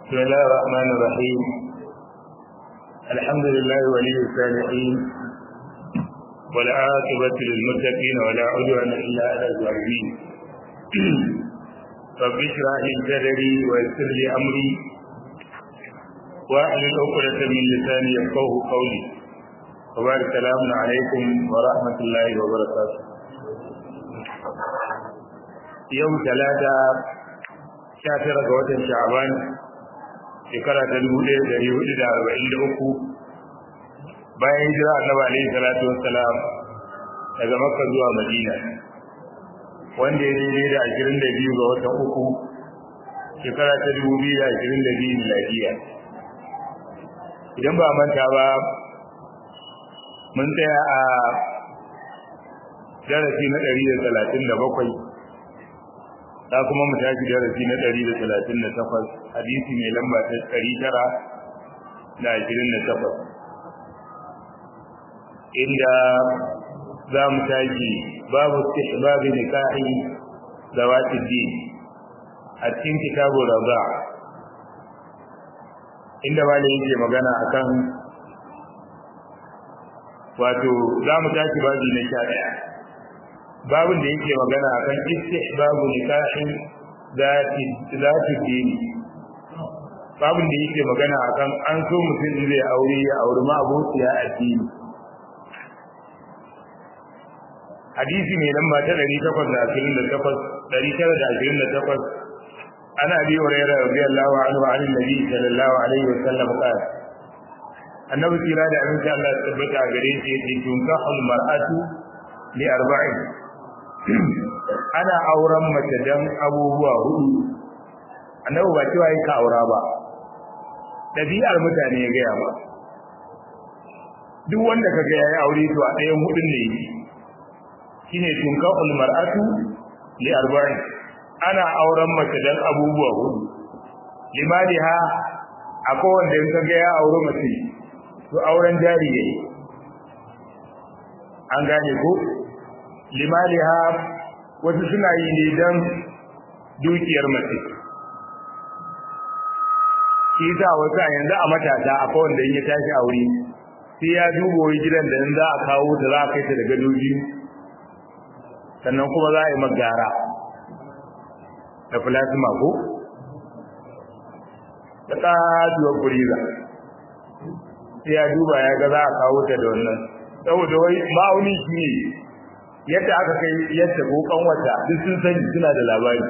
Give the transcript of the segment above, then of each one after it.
بسم الله الرحمن الرحيم الحمد لله ولي الصالحين والعاقبة للمتقين ولا عدوان إلا على الظالمين رب اشرح لي صدري ويسر لي أمري واحلل عقدة من لساني يفقه قولي وبارك السلام عليكم ورحمة الله وبركاته يوم ثلاثة sha tara ga watan sha'aban shekara ta dubu ɗaya ɗari hudu da arba'in da uku bayan hijira annabi alaihi salatu wassalam daga makka zuwa madina wanda ya daidai da ashirin da biyu ga watan uku shekara ta dubu biyu da ashirin da biyu miladiya idan ba manta ba mun tsaya a darasi na ɗari da talatin da bakwai za kuma mu tashi darasi na 138 hadisi mai lamba ta 928 inda za mu tashi babu istihbab nikahi zawati din a cikin kitabu raza inda malai yake magana akan wato za mu tashi babu na 11 babin da yake magana akan istihbabu nikahin zati zati dini babin da yake magana akan an so mutum zai aure ya auri ma abociya addini hadisi mai lamba ta 828 ana bi hurairah radiyallahu anhu an nabi sallallahu alaihi wasallam qala annabi kira da annabi Allah tabbata gare shi yace tunkahul mar'atu li arba'in ana auren mace dan abubuwa hudu annabi ba cewa ka aura ba dabi'ar mutane ya gaya ba duk wanda kaga yayi aure to a ɗayan hudun ne shine tunkahul mar'atu li arba'in ana auren mace dan abubuwa hudu limaliha akwai wanda in kaga ya aure mace to auren jari yayi an gane ko limaliha wasu suna yi ne don dukiyar mace shi sa wasu a yanzu a matasa a wanda in ya tashi aure sai ya duba wani gidan da in za a kawo ta za a kai ta da gadoji sannan kuma za a yi magara da plasma ko da ƙatuwar kuriza sai ya duba ya ga za a kawo ta da wannan saboda wai ma'auni shi ne yadda aka kai yadda kokan wata duk sun sani suna da labari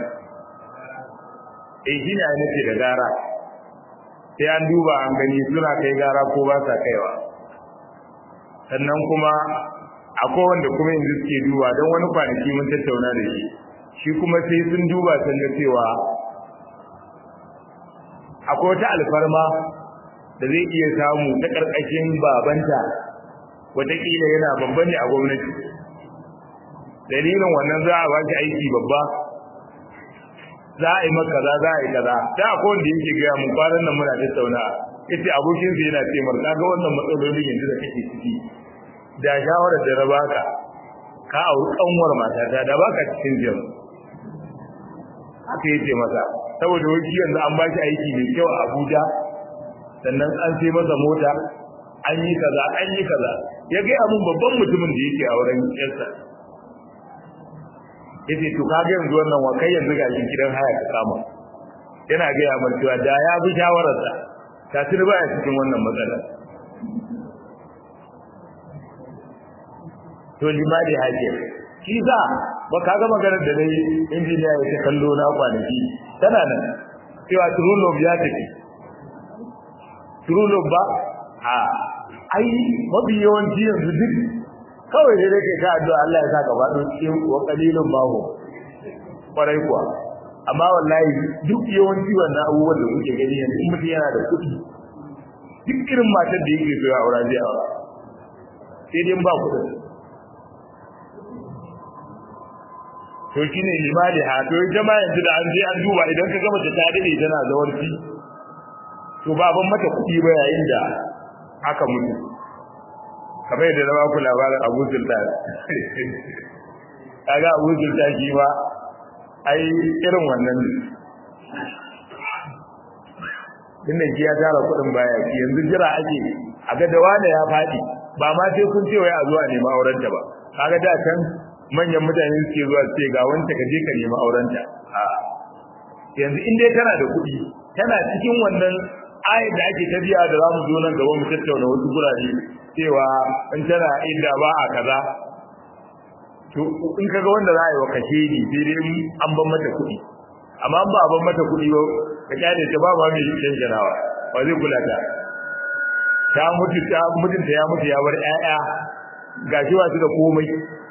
eh shine ai nake da gara sai an duba an gani suna kai gara ko ba sa kaiwa sannan kuma akwai wanda kuma yanzu suke duba don wani kwanaki mun tattauna da shi shi kuma sai sun duba sun ga cewa akwai wata alfarma da zai iya samu ta ƙarƙashin babanta wataƙila yana babba ne a gwamnati dalilin wannan za a ba shi aiki babba za a yi maka kaza za a yi kaza da akwai wanda yake gaya mun kwanan nan muna tattauna yace abokin sa yana ce marka ga wannan matsalolin yanzu da kake ciki da shawarar da raba ka ka auri kanwar matata da baka cikin jin haka yace masa saboda wani yanzu an ba shi aiki mai kyau a Abuja sannan an sai masa mota an yi kaza an yi kaza ya ga mun babban mutumin da yake auren yarsa yace to kage yanzu wannan wa kai yanzu ga shi gidan haya ka kama yana ga ya mar cewa da ya bi shawarar sa ta tuni baya cikin wannan matsala to limali haje shi za ba ka ga maganar da dai injiniya ya kallo na kwanaki tana nan cewa turulog ya tafi turulog ba a ai mafi yawanci yanzu duk kawai sai dai kai ka addu'a Allah ya saka faɗo cikin wa qalilun bahu kwarai kuwa amma wallahi duk yawanci wannan abubuwan da kuke gani yanzu in mutum yana da kuɗi duk irin matar da yake so ya aura zai aura sai dai ba kuɗin to shine limali ha to jama'a yanzu da an je an duba idan ka gama ta dade tana zawarci to ba ban mata kuɗi ba yayin da aka mutu kamar yadda na baku labarin Abu Sultan kaga Abu Sultan shi ba ai irin wannan ne tunda shi ya tara kuɗin baya yanzu jira ake a ga da wanda ya faɗi ba ma sai kun ce wai a zuwa nema aurenta ba kaga da can manyan mutane suke zuwa ce ga wanda ka je ka nema aurenta a yanzu in dai tana da kuɗi tana cikin wannan ayat da ake tabiya da zamu zo nan gaba mu tattauna wasu gurare cewa in tana inda ba a kaza to in kaga wanda za a yi wa kashe ni sai dai an ban mata kuɗi amma ba a ban mata kuɗi ba ka kyale ta ba ma mai canjanawa ba zai kula ta ta mutu ta mutunta ya mutu ya bar ƴaƴa gashi ba su da komai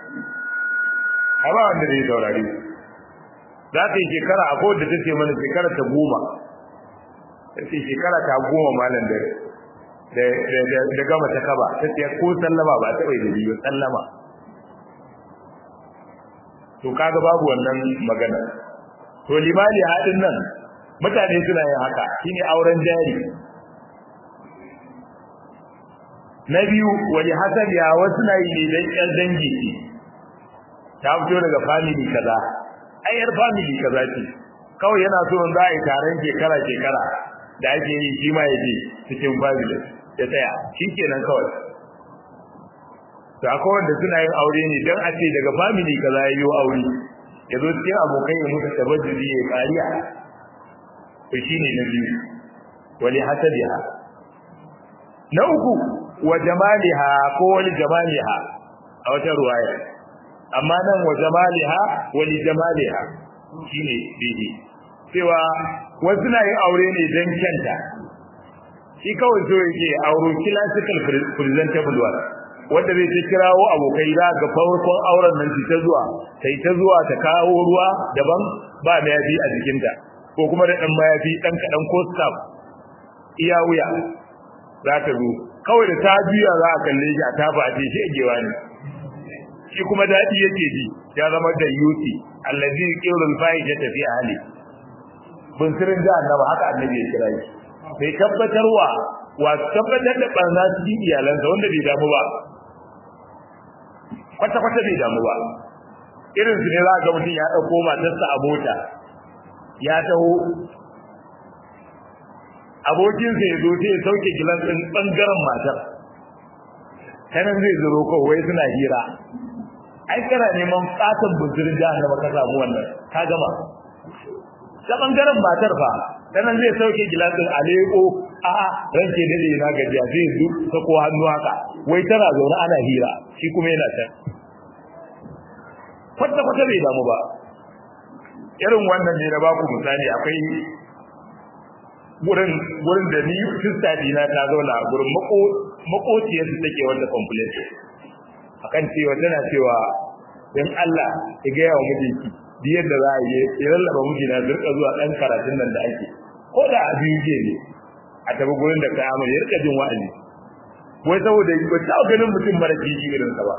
amma wanda zai saurare za ta yi shekara a kowace ta ce mana shekara ta goma ta ce shekara ta goma malam da da gama ta kaba ta ce ko sallama ba ta bai da biyu sallama to kaga babu wannan magana to limani hadin nan mutane suna yin haka shine auren jari na biyu wani hasabi ya wasu na yi ne dan ƴan dangi ce ta fito daga family kaza ai yar family kaza ce kawai yana so in za a yi taron shekara shekara da ake yi shi ma ya je cikin family ya tsaya shi kenan kawai to akwai wanda suna yin aure ne dan a ce daga family kaza ya yi aure ya zo cikin abokai ya musu tabajiri ya kariya to shine na biyu wali hasabiha na uku wa jamaliha ko wali jamaliha a wata ruwaya amma nan wa jamaliha wali jamaliha shine bihi cewa wasu na yin aure ne dan kyanta shi kawai so yake auro classical presentable one wanda zai ta kirawo abokai za ga farkon auren nan ta zuwa sai ta zuwa ta kawo ruwa daban ba mayafi a jikinta ko kuma da dan mayafi dan kadan ko staff iya wuya za ta zo kawai da ta juya za a kalle shi a tafa a shi agewa ne shi kuma dadi yake ji ya zama da yuti allazi qawlul fahisha fi ahli bin sirrin jahannama haka annabi ya kira shi bai tabbatarwa wa tabbatar da barna cikin iyalansa wanda bai damu ba kwata-kwata bai damu ba irin su ne za ga mutum ya ɗauko matarsa a mota ya taho abokinsa ya zo sai ya sauke gilan ɗin ɓangaren matar kanan zai zuro kawai suna hira ai kana neman fatan buzurin jahannama ka samu wannan ka gama ta ɓangaren matar fa kanan zai sauke gilan ɗin a leƙo a ranke dade na gajiya zai zu sako hannu haka wai tana zaune ana hira shi kuma yana can kwata kwata bai damu ba irin wannan ne na baku misali akwai gurin gurin da ni sister dina ta zauna gurin mako makociyar su take wanda complaint akan cewa tana cewa dan Allah ya ga yawa mijinki di yadda za a yi ya lallaba mijina zurka zuwa dan karatun nan da ake ko da a biyu ne a tabi gurin da kai amal ya rika jin wa'azi wai saboda ba ta ganin mutum mara kishi irin sa ba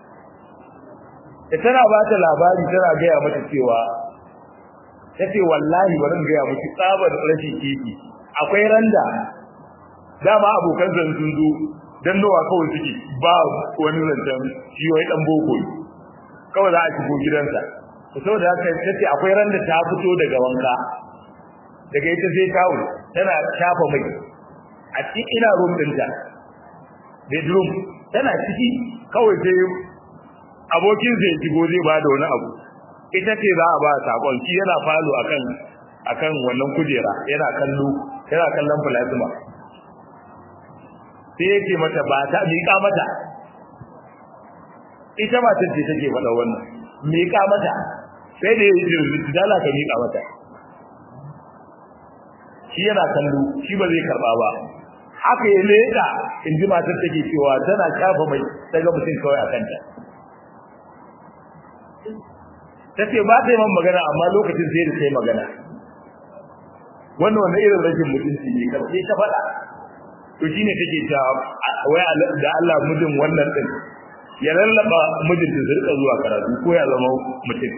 da tana ba ta labari tana gaya mata cewa tace wallahi bari in gaya miki tsabar rashin kishi akwai randa dama abokan zan sun zo dan nawa kawai suke ba wani zancen shi wai dan boko kawai za a shigo gidansa saboda haka tace akwai randa ta fito daga wanka daga ita sai tawo tana shafa mai a cikin ina room dinta bedroom tana ciki kawai sai abokin sai shigo zai ba da wani abu ita ce za a ba sakon shi yana falo akan akan wannan kujera yana kallo yana kallon plasma sai yake mata ba ta miƙa mata ita ma tace take faɗa wannan miƙa mata sai da yake dala ka miƙa mata shi yana kallo shi ba zai karba ba haka ya leda in ji matar take cewa tana kafa mai daga mutum kawai a kanta ta ce ba ta yi man magana amma lokacin sai da ta yi magana wannan wanda irin rashin mutunci ne karfe ta faɗa to shine take ta wai da Allah mijin wannan din ya lallaba mijin da zurka zuwa karatu ko ya zama mutum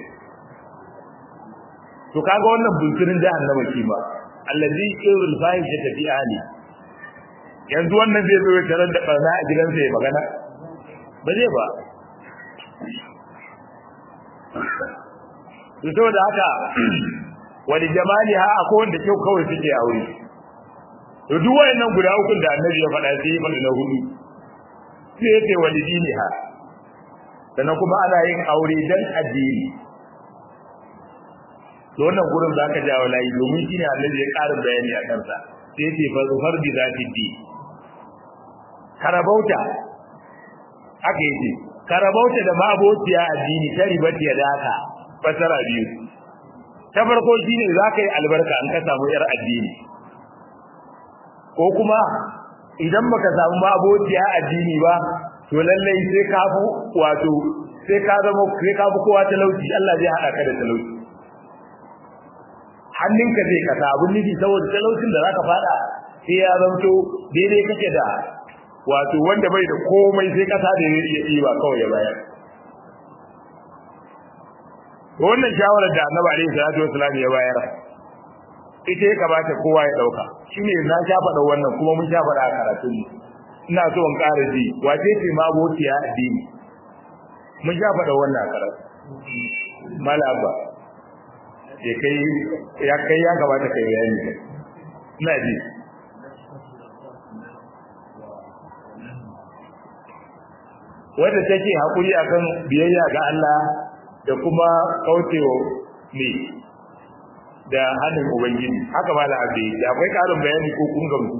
to kaga wannan bunkirin jahannama shi ma allazi yurul fahisha fi ahli yanzu wannan zai zo ya tarar da barna a gidansa ya magana ba zai ba to saboda haka wani jamaliha akwai wanda kyau kawai suke aure to duk wayannan guda uku da annabi ya faɗa sai ya faɗi na hudu sai ya ce walidini ha sannan kuma ana yin aure dan addini to wannan gurin za ka jawo layi domin shi ne annabi ya ƙara bayani a kansa sai ya ce fa bi zati di karabauta haka yake karabauta da mabociya addini ta ribati ya daka fasara biyu ta farko shine za ka yi albarka an ka samu yar addini ko kuma idan baka samu mabociya addini ba to lallai sai ka fi wato sai ka zama sai ka fi kowa talauci Allah zai haɗa ka da talauci hannunka zai kasa abun nufi saboda talaucin da zaka fada sai ya zanto daidai kake da wato wanda bai da komai sai kasa da ya iya ɗiba kawai ya bayar wannan shawarar da annabi alaihi salatu wasallam ya bayar ita ya kamata kowa ya dauka shine na sha faɗa wannan kuma mun sha faɗa a karatun mu ina so in ƙara ji wace ce ma abokiya addini mun sha faɗa wannan a karatu malaba ya kai ya kai ya kamata kai bayani ina ji wadda take hakuri akan biyayya ga Allah da kuma kaucewa ne da hannun ubangiji haka ba da abin da akwai karin bayani ko kun gamsu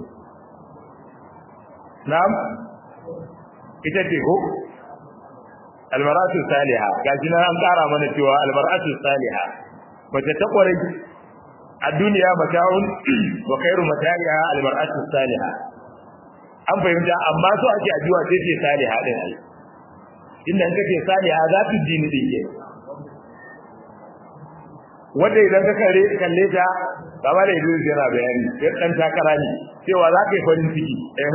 na'am ita ce ko almaratu salihah gaji nan an kara mana cewa almaratu salihah mace ta kware a duniya mata'un wa khairu mata'iha almaratu salihah an fahimta amma so ake addu'a ce ce salihah din ai inda in kace salihah za ta dini din ke wanda idan ka kare kalle ta kama da idan yana bayani sai dan takara ne cewa za ka yi farin ciki eh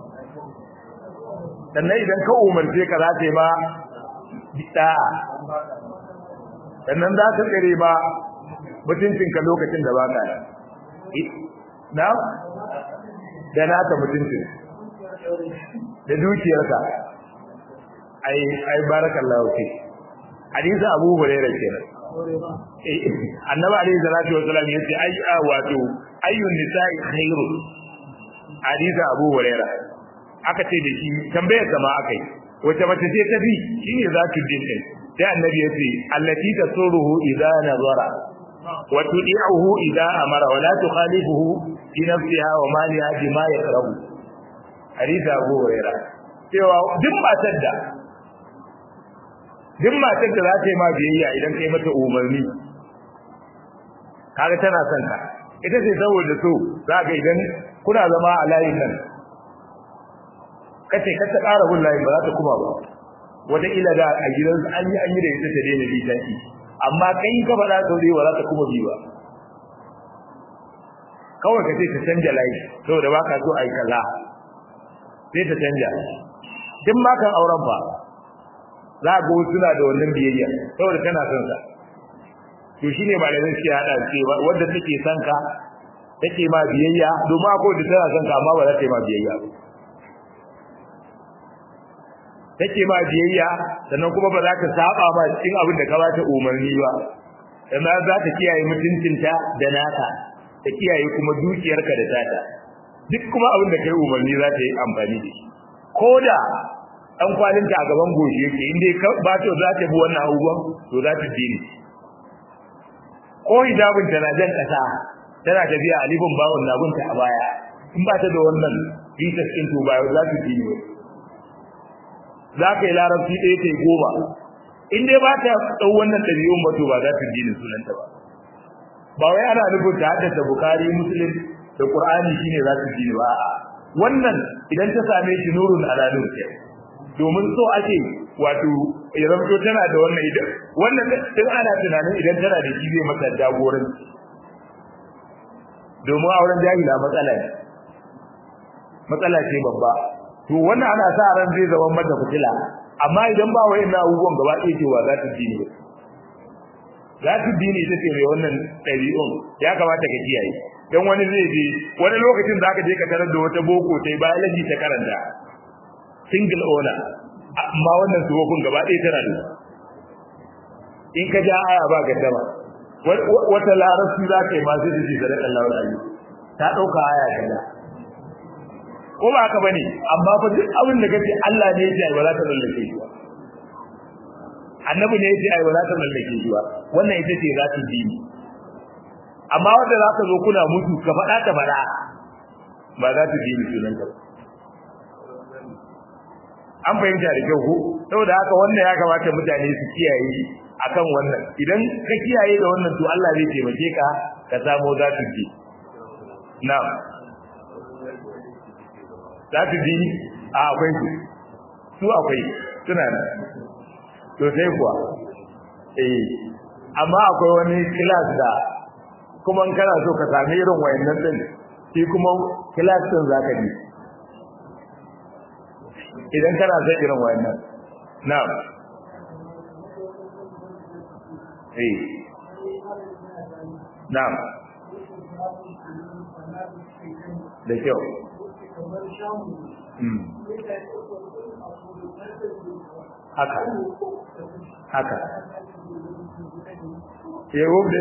sannan idan ka umarce ka za ta yi ma bid'a sannan za ta tsare ma mutuncinka lokacin da baka na da naka mutuncin da dukiyarka ai ai barakallahu fi hadisi abu hurairah kenan annabi alayhi salatu wasallam yace ai wato ayyun nisa'i khairu hadisi abu hurairah aka ce da shi tambayar sama akai wace mace ce ta bi shine zatu din din sai annabi yace allati tasuruhu idza nazara wa tudi'uhu idza amara wa la tukhalifuhu fi nafsiha wa maliha bima yakrahu hadisi abu hurairah cewa duk matar da duk matar da za ta yi ma biyayya idan kai mata umarni kaga tana son ka ita ce saboda so za ka idan kuna zama a layin nan kace ka ta ƙara bin layin ba za ta kuma ba wata ila da a gidan an yi an yi da ita ta daina bi ta amma kai ka faɗa sau da ba za ta kuma bi ba kawai ka ce ta canja layi saboda ba ka so a yi kaza sai ta canja duk makan auren fa za ga wasu suna da wannan biyayya saboda tana son sa to shine malamin suke hada ce wanda take son ka take ma biyayya domin akwai da tana son ka amma ba za ta yi ma biyayya ba take ma biyayya sannan kuma ba za ta saba ma cikin abin da ka ba ta umarni ba sannan za ta kiyaye mutuncinta da naka ta kiyaye kuma dukiyarka da tata duk kuma abin da kai umarni za ta yi amfani da shi ko da dan kwalinta a gaban goshi yake inda ba ta za ta bi wannan abubuwan to za ta dini ko hijabin ta na jan kasa tana tafiya alifin bawon nabunta a baya in ba ta da wannan bitas din to ba za ta dini za ka yi larabci ɗaya ta goma in dai ba ta ɗau wannan ɗabi'un ba to ba za ta dini sunanta ba ba wai ana nufin ta haddasa bukari muslim da qur'ani shine za ta dini ba wannan idan ta same shi nurun ala nur domin so ake wato ya zamto tana da wannan idan wannan din ana tunanin idan tana da shi zai mata jagoranci domin auren jahila matsala ne matsala ce babba to wannan ana sa ran zai zama mata fitila amma idan ba wai na abubuwan gaba ɗaya cewa za ta dini ba za ta dini ita ce mai wannan ɗabi'un ya kamata ka kiyaye dan wani zai je wani lokacin za ka je ka tarar da wata boko sai biology ta karanta single owner amma wannan suwakun gaba ɗaya tana da in ka ja aya ba gaddama wata larabci za ka yi masu da shi sadakar lawar ayi ta ɗauka aya kaza ko ba haka bane amma fa duk abin da kace Allah ne ya ba za ta lallake shi ba annabi ne ya ce ai ba za ta lallake shi ba wannan ita ce za ta dini amma wanda za ka zo kuna mutu ka faɗa ta faɗa ba za ta dini sunan ka an fahimta da kyau ko saboda haka wannan ya kamata mutane su kiyaye akan wannan idan ka kiyaye da wannan to Allah zai taimake ka ka samu za ta ji na'am za ta ji a akwai su su akwai suna nan to sai kuwa eh amma akwai wani class da kuma in kana so ka sami irin wayannan din shi kuma class din zaka bi idan kana son irin wayannan na'am eh na'am da kyau haka haka ya wubda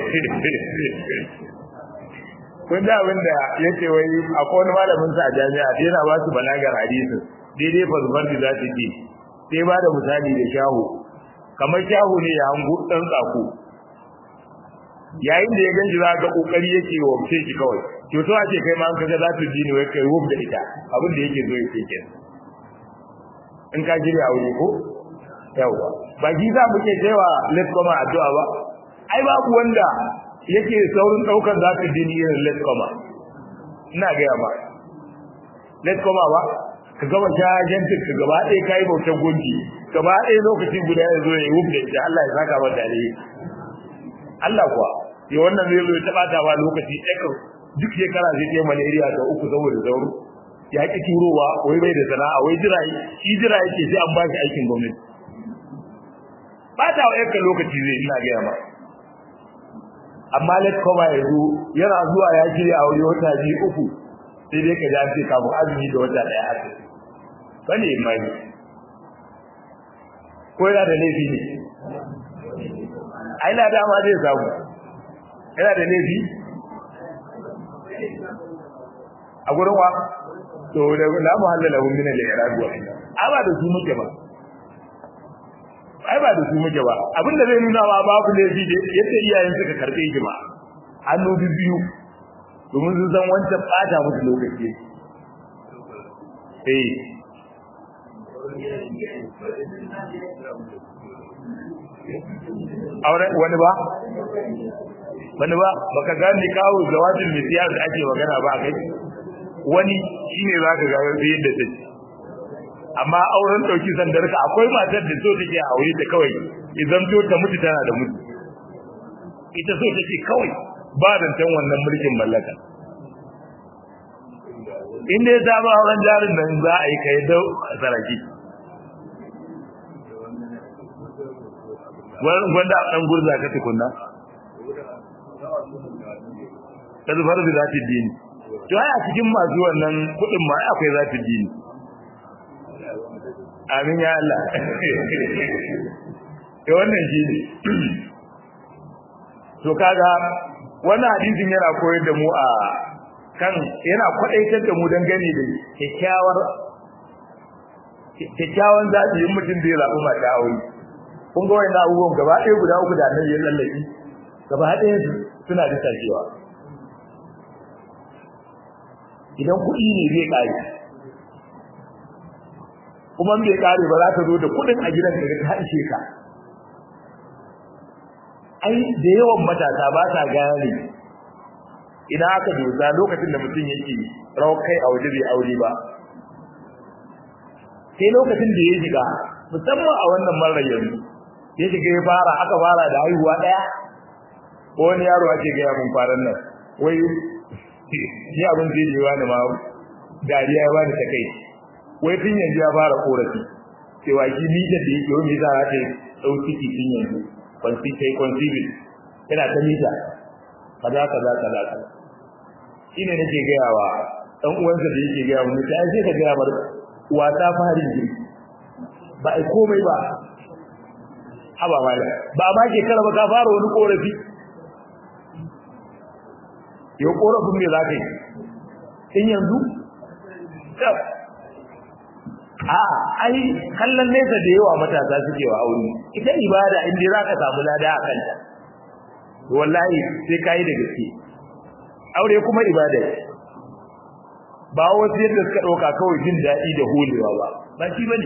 kun da abin da ya ce wai akwai wani malamin sa a jami'a da yana ba su balagar hadisi daidai fasfar da za su ce sai ba da misali da shahu kamar shahu ne ya hangu ɗan tsako yayin da ya ganji za ga kokari yake wa ce shi kawai to so a ce kai ma an kaga za su ji ne wai kai wub da ita abin da yake zo ya ce kenan in ka shirya aure ko yawa ba ji za mu ke cewa let koma addu'a ba ai babu wanda yake saurin daukar za ka dini irin let koma ina gaya ba let koma ba ka gama shajantin ka gaba ɗaya ka yi bautar gunki gaba ɗaya lokaci guda ya zo ya yi wubda ita Allah ya saka mata da Allah kuwa ya wannan zai zo ya taɓa ta ba lokaci ɗaya duk shekara zai kai malaria ta uku saboda sauro ya ki turowa wai bai da sana'a wai jira shi jira yake sai an ba shi aikin gwamnati ba ta wa yanka lokaci zai ina gaya ma amma let koma ya zo yana zuwa ya shirya a wuri wata biyu uku sai dai ka ji an ce kafin azumi da wata ɗaya haka bane imani ko yana da laifi ne ai na dama zai samu yana da laifi a gurin wa to da la muhallala hum min al-i'rab wa ai ba da su muke ba ai ba da su muke ba abinda zai nuna ma babu laifi da yadda iyayen suka karbe shi ba hannu biyu domin sun san wancan bata musu lokaci eh aure wani ba wani ba baka gane kawo jawabin misiyar da ake magana ba kai wani shine zaka ga yadda take amma auren dauki sandarka akwai matar da so take aure ta kawai idan to ta mutu tana da mutu ita so take kawai ba dantan wannan mulkin mallaka in dai ta ba auren jarin nan za a yi kai da saraki wanda dan gurza ka tukunna ta zubar da zati dini to ai a cikin masu wannan kudin ma akwai zati dini amin ya Allah to wannan shi ne to kaga wannan hadisin yana koyar da mu a kan yana kwadaitar da mu dangane da kyakkyawar kyakkyawan zaɓi in mutum zai zaɓi mata aure kun ga wannan abubuwan gaba ɗaya guda uku da annabi ya lallaki gaba ɗaya suna da tashiwa idan kuɗi ne zai ƙare kuma bai ƙare ba za ka zo da kuɗin a gidan ka ta ishe ka ai da yawan matasa ba sa gane idan aka dosa lokacin da mutum yake rawar kai a waje bai aure ba sai lokacin da ya shiga musamman a wannan marar yanzu ya shiga ya fara aka fara da haihuwa ɗaya ko wani yaro ake gaya mun faran nan wai shi abin da ya wani ma dariya ya bani ta kai wai tun yanzu ya fara korafi cewa shi mita da yake wani za ta ɗau ciki tun yanzu kwanci kai kwanci yana ta mita kaza kaza kaza kaza shi ne nake gaya wa ɗan uwansa da yake gaya mun ta sai ka gaya mar wata farin ji ba ai komai ba haba mala ba ma ke kala ba ka fara wani korafi yau korafin me za ka yi in yanzu a ai kallon nesa da yawa matasa suke wa aure ita ibada inda za ka samu lada a kanta wallahi sai ka yi da gaske aure kuma ibada ne ba wasu yadda suka ɗauka kawai jin daɗi da holewa ba ba shi ba ne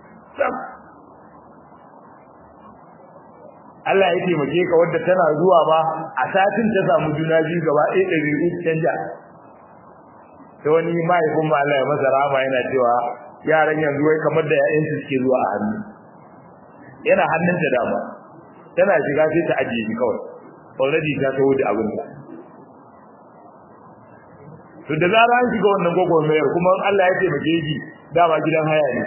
Allah ya taimake ka wadda tana zuwa ba a satin ta samu juna biyu gaba ɗaya ɗari uku canja ta wani mahaifin ma Allah ya masa rama yana cewa yaran yanzu wai kamar da ƴaƴan su suke zuwa a hannu yana hannun ta dama tana shiga sai ta ajiye shi kawai already ta taho da abin ta to da zara an shiga wannan gwagwarmayar kuma Allah ya taimake shi dama gidan haya ne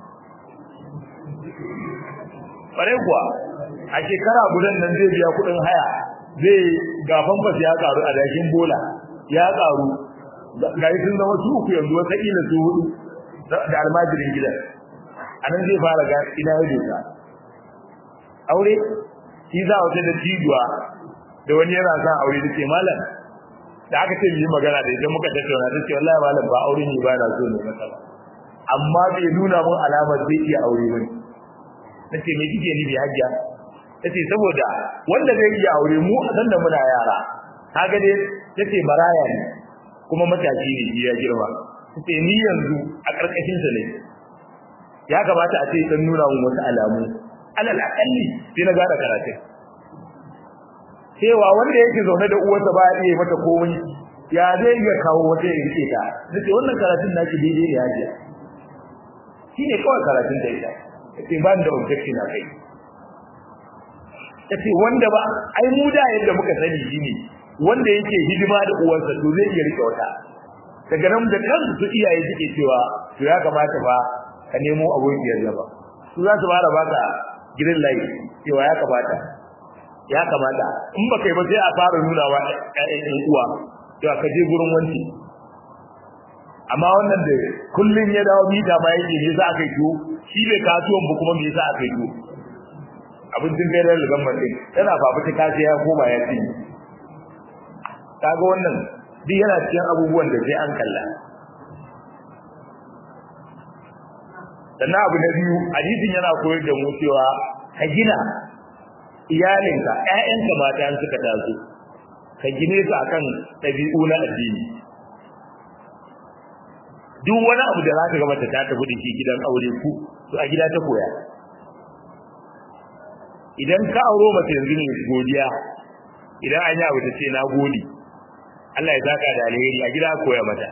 bare kuwa a shekara gudan nan zai biya kuɗin haya zai gafan bas ya karu a dakin bola ya karu ga sun zama su uku yanzu wata ila su hudu da almajirin gidan anan zai fara ga ina ya doka aure shi za a wata da cijuwa da wani yana son aure da ce malam da aka ce yi magana da idan muka tattauna ta ce wallahi malam ba aure ne ba na so ne masa amma bai nuna mun alamar zai iya aure bane nace me kike ni bi hajja tace saboda wanda zai iya aure mu dan da muna yara kaga dai tace baraya ne kuma matashi ne ya girma tace ni yanzu a karkashin sa ne ya kamata a ce dan nuna mun wasu alamu alal akalli sai na gada karatu cewa wanda yake zaune da uwarsa ba iya mata komai ya zai iya kawo wata ya rike ta nace wannan karatun naki daidai ne hajiya shine kawai karatun da ita yace ban da objection a kai yace wanda ba ai mu da yadda muka sani shine wanda yake hidima da uwarsa to zai iya rike wata daga nan da kansu su iyaye suke cewa to ya kamata fa ka nemo abokiyar zaba su za su fara baka gidan layi cewa ya kamata ya kamata in baka yi ba sai a fara nuna wa ƴaƴan uwa cewa ka je gurin wanci amma wannan da kullun ya dawo mita ba yake ne za ka yi to shi bai kasuwan ba kuma me yasa aka yi to abincin gairar da gamban din yana fafuta kace ya koma ya ci kaga wannan duk yana cikin abubuwan da sai an kalla sannan abu na biyu hadisin yana koyar da mu cewa ka gina iyalinka ƴaƴanka mata an suka taso ka gine su akan ɗabi'u na addini duk wani abu da zaka ga mata ta tafi da shi gidan aure ku to a gida ta koya idan ka auro mace yanzu ne godiya idan an yi abu ta ce na gode Allah ya saka da alheri a gida koya mata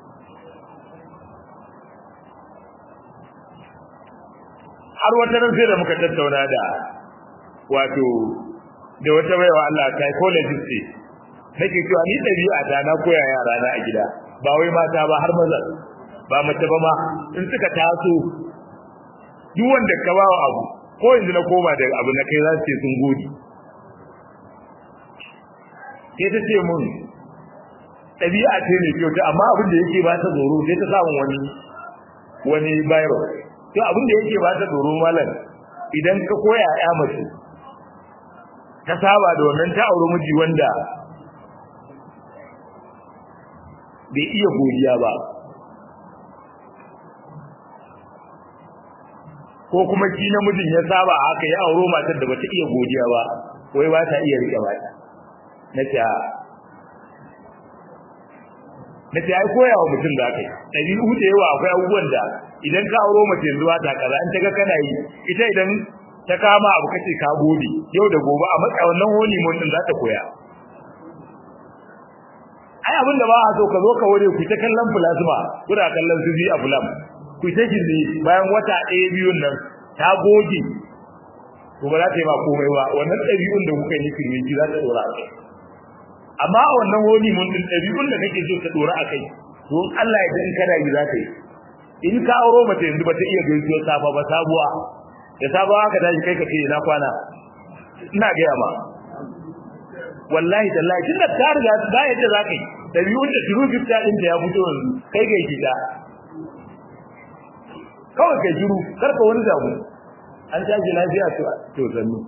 har wata nan sai da muka tattauna da wato da wata baiwa Allah psychologist ce nake cewa ni dabi'a ta na koya yara na a gida ba wai mata ba har maza ba mace ba ma in suka taso duk wanda ka ba wa abu ko yanzu na koma da abu na kai za su ce sun gode sai ta ce mun ɗabi'a ce ne kyau amma abin da yake ba ta tsoro sai ta samu wani wani virus to abin da yake ba ta tsoro malam idan ka koya ya mace ta saba da wannan ta auri miji wanda bai iya godiya ba ko kuma shi namijin ya saba haka ya auro matar da bata iya godiya ba wai ba ta iya rike mata nace nace ai koya wa mutum da kai dabi'u da yawa akwai abubuwan da idan ka auro mace yanzu ta kaza in ta ga kana yi ita idan ta kama abu kace ka gode yau da gobe a matsa wannan holi mun din za ta koya ai abin da ba a so ka zo ka ware ku ta kallon plasma kuna kallon su a fulam ku ta gindi bayan wata ɗaya biyun nan ta goge to ba za ta yi ba komai ba wannan ɗabi'un da kuka yi firmiji za ta dora a kai amma a wannan holi mun din ɗabi'un da kake so ta dora a kai to Allah ya dan kada yi za ta yi in ka auro mace yanzu ba ta iya gaisuwar safa ba sabuwa da sabuwa ka tashi kai ka ce na kwana ina gaya ma wallahi tallahi tun da ta riga ba yadda za ka yi ɗabi'un da shiru gifta ɗin da ya fito yanzu kai ga gida kawai kai shiru karka wani damu an tashi lafiya to to sannu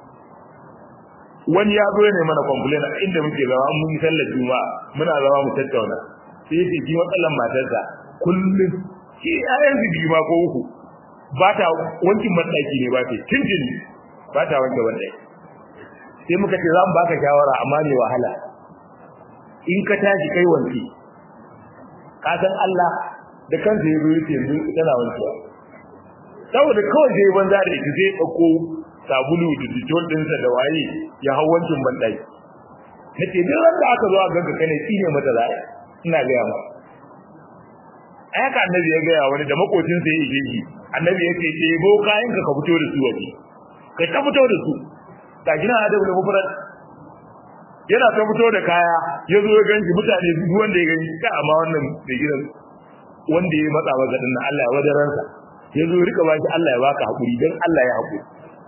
wani ya zo ne mana complain inda muke zama mun sallar juma'a muna zama mu tattauna sai yace shi matsalan matarsa kullum shi ayan biyu ma ko uku ba ta wankin bandaki ne ba ta tintin ba ta wanke bandaki sai muka ce za mu baka shawara amma ne wahala in ka tashi kai wanki ka san Allah da kansa ya zo yace yanzu tana wankewa saboda kawai sai banza da ita sai dauko sabulu da ditol dinsa da waye ya hau wankin bandaki nace duk wanda aka zo a ganka kane tsine mata zai ina ga yawa ai haka annabi ya ga wani da makocin sa ya yi annabi ya ce ɗebo kayan ka ka fito da su waje kai ta fito da su ga gina adabu da mufrad yana ta fito da kaya ya zo ya ganshi mutane duk wanda ya gani ka amma wannan da gidan wanda ya matsa masa din nan Allah ya wadaransa ya zo rika baki Allah ya baka hakuri dan Allah ya hakuri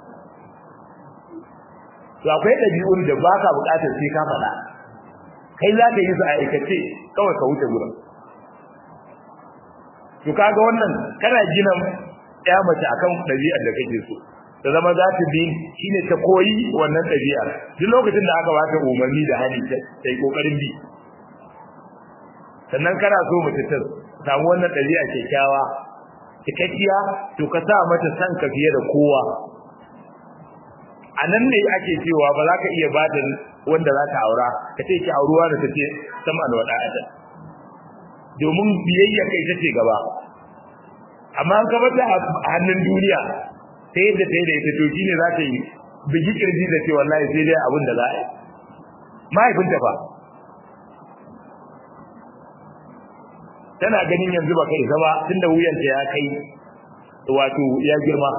to akwai dabi'un da baka bukatar sai ka faɗa kai za ka yi su a aikace kawai ka wuce gurin to kaga wannan kana gina ya mace akan dabi'ar da kake so ta zama za ta bi shine ta koyi wannan ɗabi'ar duk lokacin da aka bata umarni da hali ta yi kokarin bi sannan kana so mace ta samu wannan ɗabi'a kyakkyawa cikakkiya to ka sa mata san ka fiye da kowa a nan ne ake cewa ba za ka iya ba da wanda za ka aura ka ce ki auruwa da take sama da wada'ata domin biyayya kai ta ce gaba amma an kaba ta hannun duniya sai yadda ta yi da ita to shi ne za ta yi bigi kirji da ce wallahi sai dai abin da za a yi mahaifinta fa tana ganin yanzu ba kai zama tunda wuyanta ya kai wato ya girma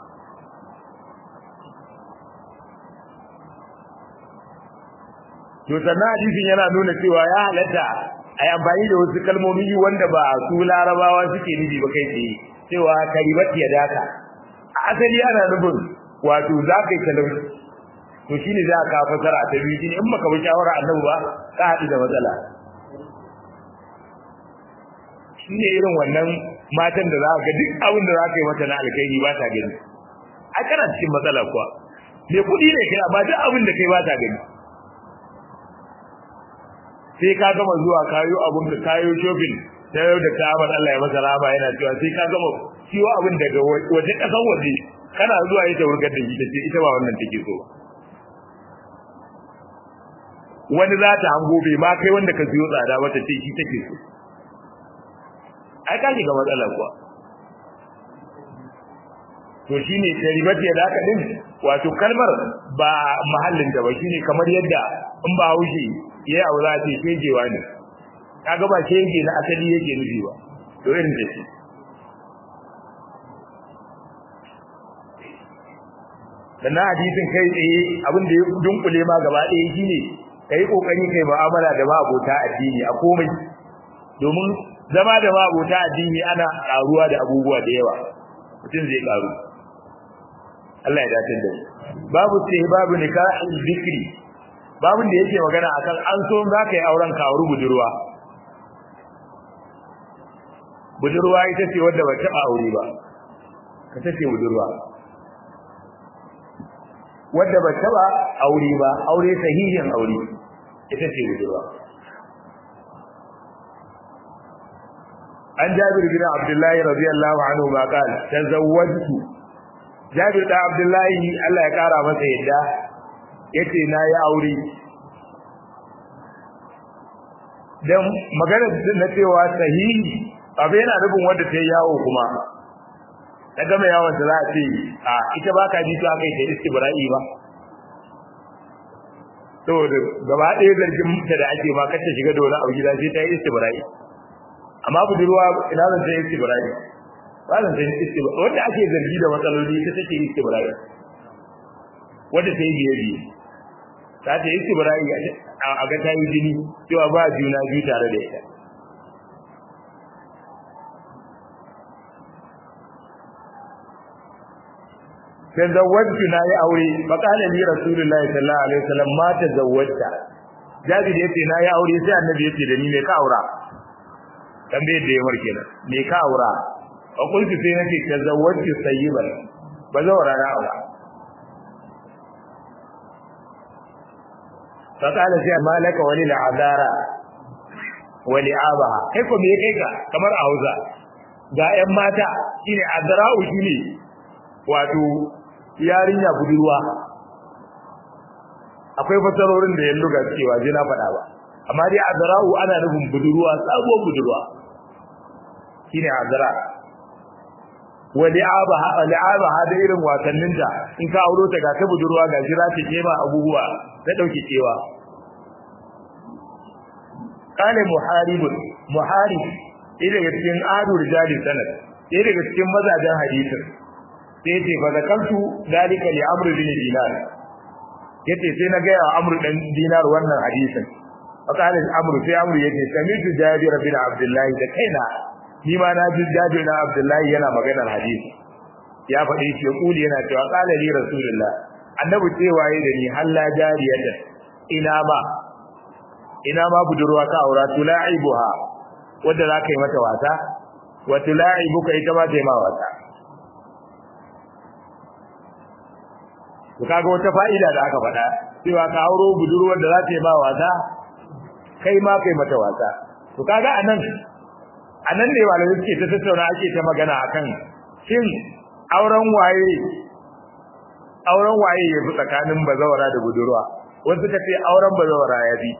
to sannan hadisin yana nuna cewa ya halatta a yi amfani da wasu kalmomi wanda ba su larabawa suke nufi ba kai tsaye cewa karibat ya daka asali ana nufin wato za ka yi talauci to shine za ka fasara ta biyu shine in baka bi shawara annabi ba ka haɗu da matsala shine irin wannan matan da za ka duk abin da za ka yi mata na alkhairi ba ta gani a kana cikin matsala kuwa me kuɗi ne kai amma duk abin da kai ba ta gani sai ka gama zuwa kayo abun da kayo shopping ta yau da kamar Allah ya masa rama yana cewa sai ka gama siyo abin daga waje kasan waje kana zuwa ita wurgar da shi tace ita ba wannan take so wani za ta hango bai ma kai wanda ka siyo tsada ba ta ce shi take so ai ka shiga matsala kuwa to shine taribati da haka din wato kalmar ba mahallin da ba shine kamar yadda in ba haushi yayi abu za ce shegewa ne kaga ba shege na asali yake nufi ba to irin da shi sannan hadisin kai tsaye abin da ya dunkule ma gaba ɗaya shine kai kokari kai mu'amala da ma abota addini a komai domin zama da ma abota addini ana karuwa da abubuwa da yawa mutum zai karu Allah ya dace da babu sai babu nikahul zikri babun da yake magana akan an so za ka yi auren ka auri budurwa budurwa ita ce wadda ba taɓa aure ba ka tace budurwa wadda ba taɓa aure ba aure sahihin aure ita ce budurwa an jabir bin abdullahi radiyallahu anhu ma qala tazawwajtu jabir da abdullahi Allah ya kara masa yadda yace na yi aure dan magana na cewa sahihi abu yana nufin wanda ta yawo kuma ta gama yawon da za a ce a ita ba ka ji ta kai ta istibra'i ba saboda gaba ɗaya zargin ta da ake ma kacce shiga da wani abu gida sai ta yi istibra'i amma budurwa ina zan ta yi istibra'i ba zan ta yi istibra'i wanda ake zargi da matsaloli ta take istibra'i wanda ta yi biye biye ta ta yi istibra'i a ga ta yi jini cewa ba juna biyu tare da ita tazawwajtu na yi aure fa qala li rasulullahi sallallahu alaihi wasallam ma tazawwajta jabir yace na yi aure sai annabi yace da ni me ka aura tambaye da yawar kenan me ka aura a kulki sai nake tazawwajtu sayyiban ba zawara na aura fa qala sai malaka wali al'adara wa li'abaha kai ko me kai ka kamar a Hausa ga ƴan mata shine azra'u shine wato yarinya budurwa akwai fasarorin da yallo ga cewa je na faɗa ba amma dai azra'u ana nufin budurwa sabuwar budurwa shine azra wa li'abaha li'abaha da irin wasannin ta in ka auro ta ga ta budurwa ga jira ta kema abubuwa na dauke cewa kale muharibun muharib ida daga cikin adu rijali sanad ɗaya daga cikin mazajen hadisin sai ce fa zakaltu dalika li amr bin dinar yace sai na ga amr dan dinar wannan hadisin fakale amr sai amr yace sami'tu jabir bin abdullah da kaina ni ma na ji jabir bin abdullah yana maganar hadisi ya faɗi shi kuli yana cewa qala li rasulullah annabi cewa yayi da ni halla jariyatan ina ma ina ma budurwa ka aura tula'ibuha wanda za ka yi mata wasa wa tula'ibuka ita ma ta yi ma wasa to kaga wata fa'ida da aka faɗa cewa ka auro budurwar da za ta yi ma wasa kai ma kai mata wasa to kaga anan anan ne malamai suke ta tattauna ake ta magana akan shin auren waye auren waye ya fi tsakanin bazawara da budurwa wasu suka ce auren bazawara ya fi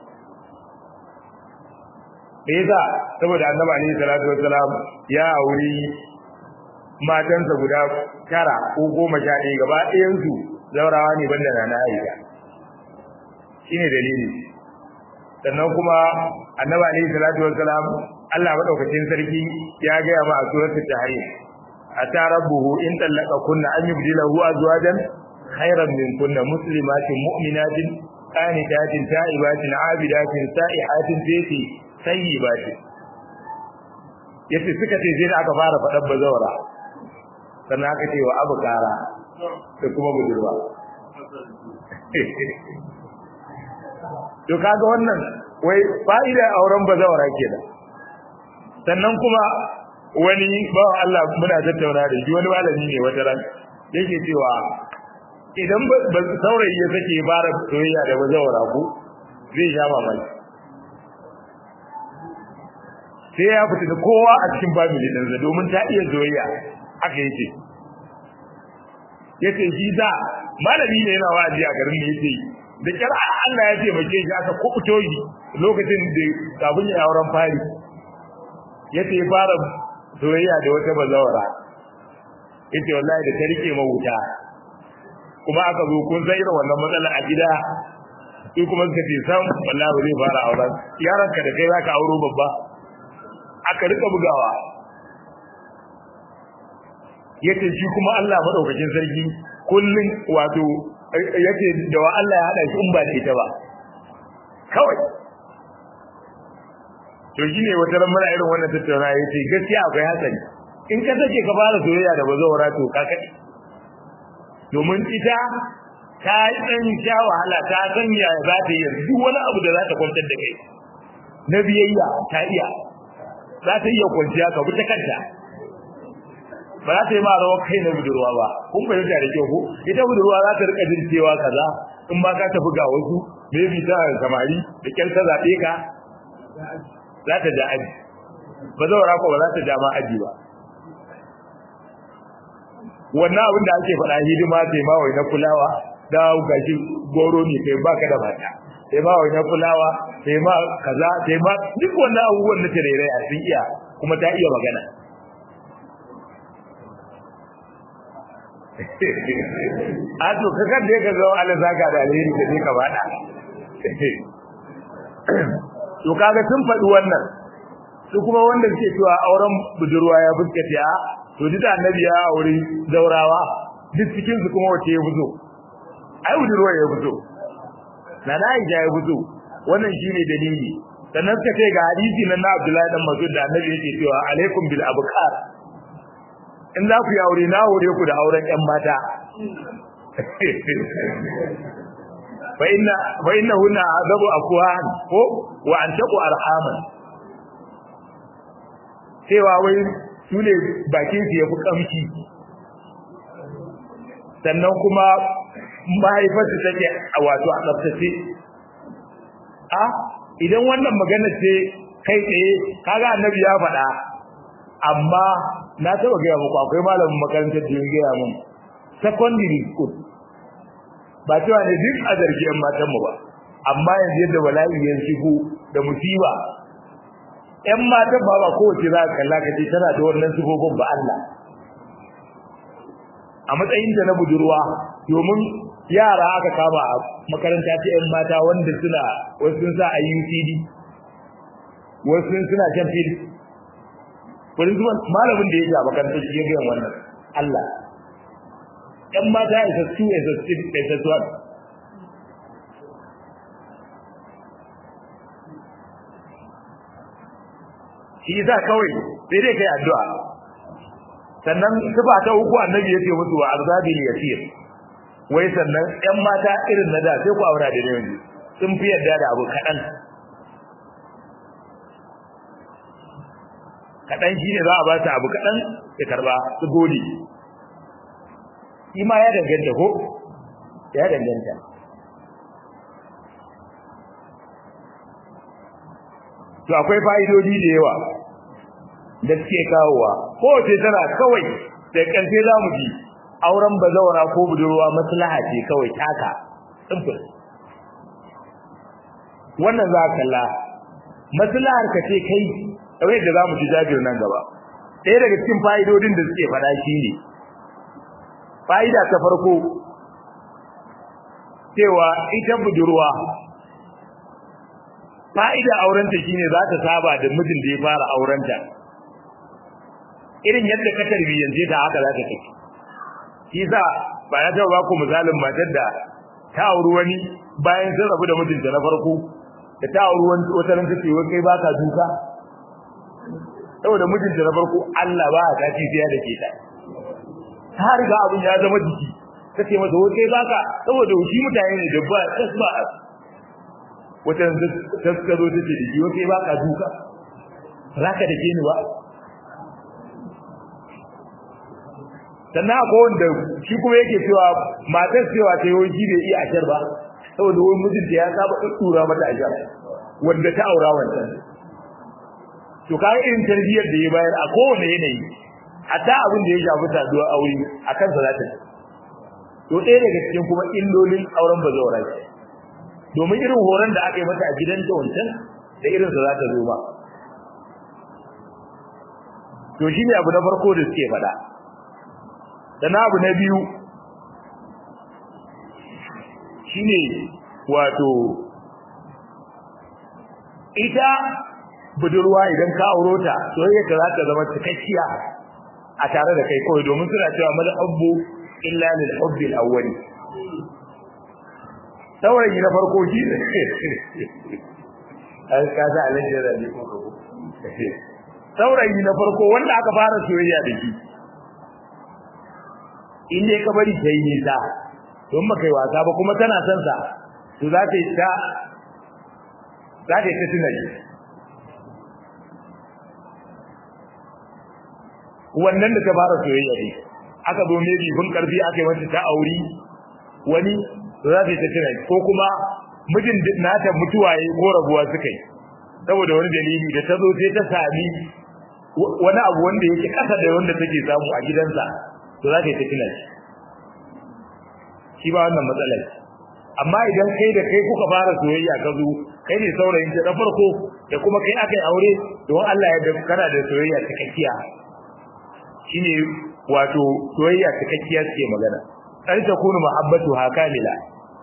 me yasa saboda annabi alaihi salatu wassalam ya auri matansa guda tara ko goma sha ɗaya gaba ɗayansu zaurawa ne banda na na aisha shine dalili sannan kuma annabi alaihi salatu wassalam Allah madaukakin sarki ya ga ma a suratul tahrim ata rabbuhu in tallaka kunna an yubdilahu azwajan khairan min kunna muslimatin mu'minatin qanitatin ta'ibatin abidatin sa'ihatin tayyi sayyibatin yace suka ce sai da aka fara faɗar bazawara sannan aka ce wa abu kara da kuma budurwa to kaga wannan wai fa'ida auren bazawara kenan sannan kuma wani ba Allah muna tattauna da shi wani malami ne wata ran yake cewa idan ba saurayi ya sake bara soyayya da bazawara ku zai sha mamaki sai ya fita da kowa a cikin family ɗinsa domin ta iya soyayya haka yake yace shi da malami ne yana wa'azi a garin da yake da kyar Allah ya taimake shi aka kubuto shi lokacin da kafin ya auren fari yace ya fara soyayya da wata bazawara yace wallahi da ta rike mawuta kuma aka zo kun san irin wannan matsala a gida sai kuma suka ce sam wallahi zai fara auren yaranka da kai zaka auro babba aka rika bugawa yace shi kuma Allah madaukakin sarki kullun wato yace da wa Allah ya hada shi in ba da ita ba kawai to shine wata ran muna irin wannan tattauna yace gaskiya akwai hatsari in ka sake ka fara soyayya da bazawara to ka kadi domin ita ta dan sha wahala ta san ya za ta yi duk wani abu da za ta kwantar da kai na biyayya ta iya za ta iya kwanciya ka bi ta kanta ba za ta yi ma rawar kai na budurwa ba kun fahimta da kyau ko ita budurwa za ta rika jin cewa kaza in ba ka tafi ga wasu maybe ta samari da kyar ta zaɓe ka za ta ja aji ba zaura ko ba za ta ja ma aji ba wannan abin da ake faɗa hidima sai ma wai na kulawa da gashi goro ne kai baka da mata sai ma wai na kulawa sai ma kaza sai ma duk wannan abubuwan na tarere a sun iya kuma ta iya magana a to ka kan da ka zo Allah zaka da alheri da ne ka bada to kaga sun faɗi wannan su kuma wanda suke cewa auren budurwa ya fuskace a to duk annabi ya aure daurawa duk cikin su kuma wace ya fito ai budurwa ya fito na na ya ya fito wannan shine dalili sannan suka ce ga hadisi nan na Abdullahi dan Mas'ud da annabi yake cewa alaikum bil abkar in za ku yi aure na hore ku da auren ƴan mata fa inna fa innahunna azabu afwan ko wa antaqu arhaman cewa wai su ne bakin su yafi kamshi sannan kuma mahaifarsu take a wato a tsaftace a idan wannan magana ce kai tsaye kaga annabi ya faɗa amma na taba gaya muku akwai malamin makarantar da ya gaya mun secondary school ba cewa ne duk a zargi yan matan mu ba amma yanzu yadda bala'i ya shigo da musiba yan matan ba ba kowace za ka kalla ka ce tana da wannan sifofin ba Allah a matsayin da na budurwa domin yara aka kama a makaranta ta yan mata wanda suna wasu sun sa a UCD wasu suna jan fil wani zuwa malamin da ya ja makarantar shi ya ga wannan Allah yan mata isa su isa su isa su shi yasa kawai sai dai kai addu'a sannan sifa ta uku annabi yace musu wa arzabil yasir wai sannan ƴan mata irin na da sai ku aura da yanzu sun fi yarda da abu kadan kadan shine za a ba ta abu kadan ya karba su gode shi ma ya danganta ko ya danganta to akwai fa'idodi da yawa da suke kawowa ko ce tana kawai da ƙarfe za mu ji auren bazawara ko budurwa maslaha ce kawai taka simple wannan za ka kalla maslahar ka ce kai kawai da za mu ji jabir nan gaba ɗaya daga cikin fa'idodin da suke faɗa shi ne fa'ida ta farko cewa ita budurwa fa'ida aurenta shine za ta saba da mijin da ya fara aurenta irin yadda ka tarbiyyance ta haka za ta tafi shi sa ba ya taɓa ku misalin matar da ta auri wani bayan sun rabu da mijinta na farko da ta auri wani wata ran ta ce wai kai baka duka saboda mijinta na farko Allah ba ta ci sai da ke ta ta riga abin ya zama jiki ta ce masa wai kai baka saboda shi mutane ne da ba tasba wata ta suka zo ta ce da shi wai kai baka duka zaka da ke ni ba sannan akwai wanda shi kuma yake cewa matar cewa ta yi shi bai iya ashar ba saboda wani mijinta ya saba tsura mata ashar wanda ta aura wancan to kai irin tarbiyyar da ya bayar a kowane yanayi hatta abin da ya shafi saduwar aure a kansa za ta to ɗaya daga cikin kuma illolin auren bazawara ce domin irin horon da aka yi mata a gidanta wancan da irinsa za ta zo ba to shi ne abu na farko da suke faɗa sannan abu na biyu shine wato ita budurwa idan ka auro ta soyayya ka za ta zama cikakkiya a tare da kai kawai domin suna cewa mal hubbu illa lil hubbi al-awwali saurayi na farko shi ne an kaza alaji da ni ko saurayi na farko wanda aka fara soyayya da shi in dai ka bari ta yi nisa don ba kai wasa ba kuma tana son sa to za ta yi ta za ta yi ta tunani wannan da ta fara soyayya ne aka zo mai bifin karfi aka yi mata ta auri wani to za ta yi ta tunani ko kuma mijin nata mutuwaye ko rabuwa suka yi saboda wani dalili da ta zo sai ta sami wani abu wanda yake kasa da wanda take samu a gidansa to za ka yi tafiya shi ba wannan matsalar amma idan kai da kai kuka fara soyayya ka zo kai ne saurayin ta farko da kuma kai aka yi aure don Allah ya da kana da soyayya cikakkiya shine wato soyayya cikakkiya suke magana dan ta kunu muhabbatu hakamila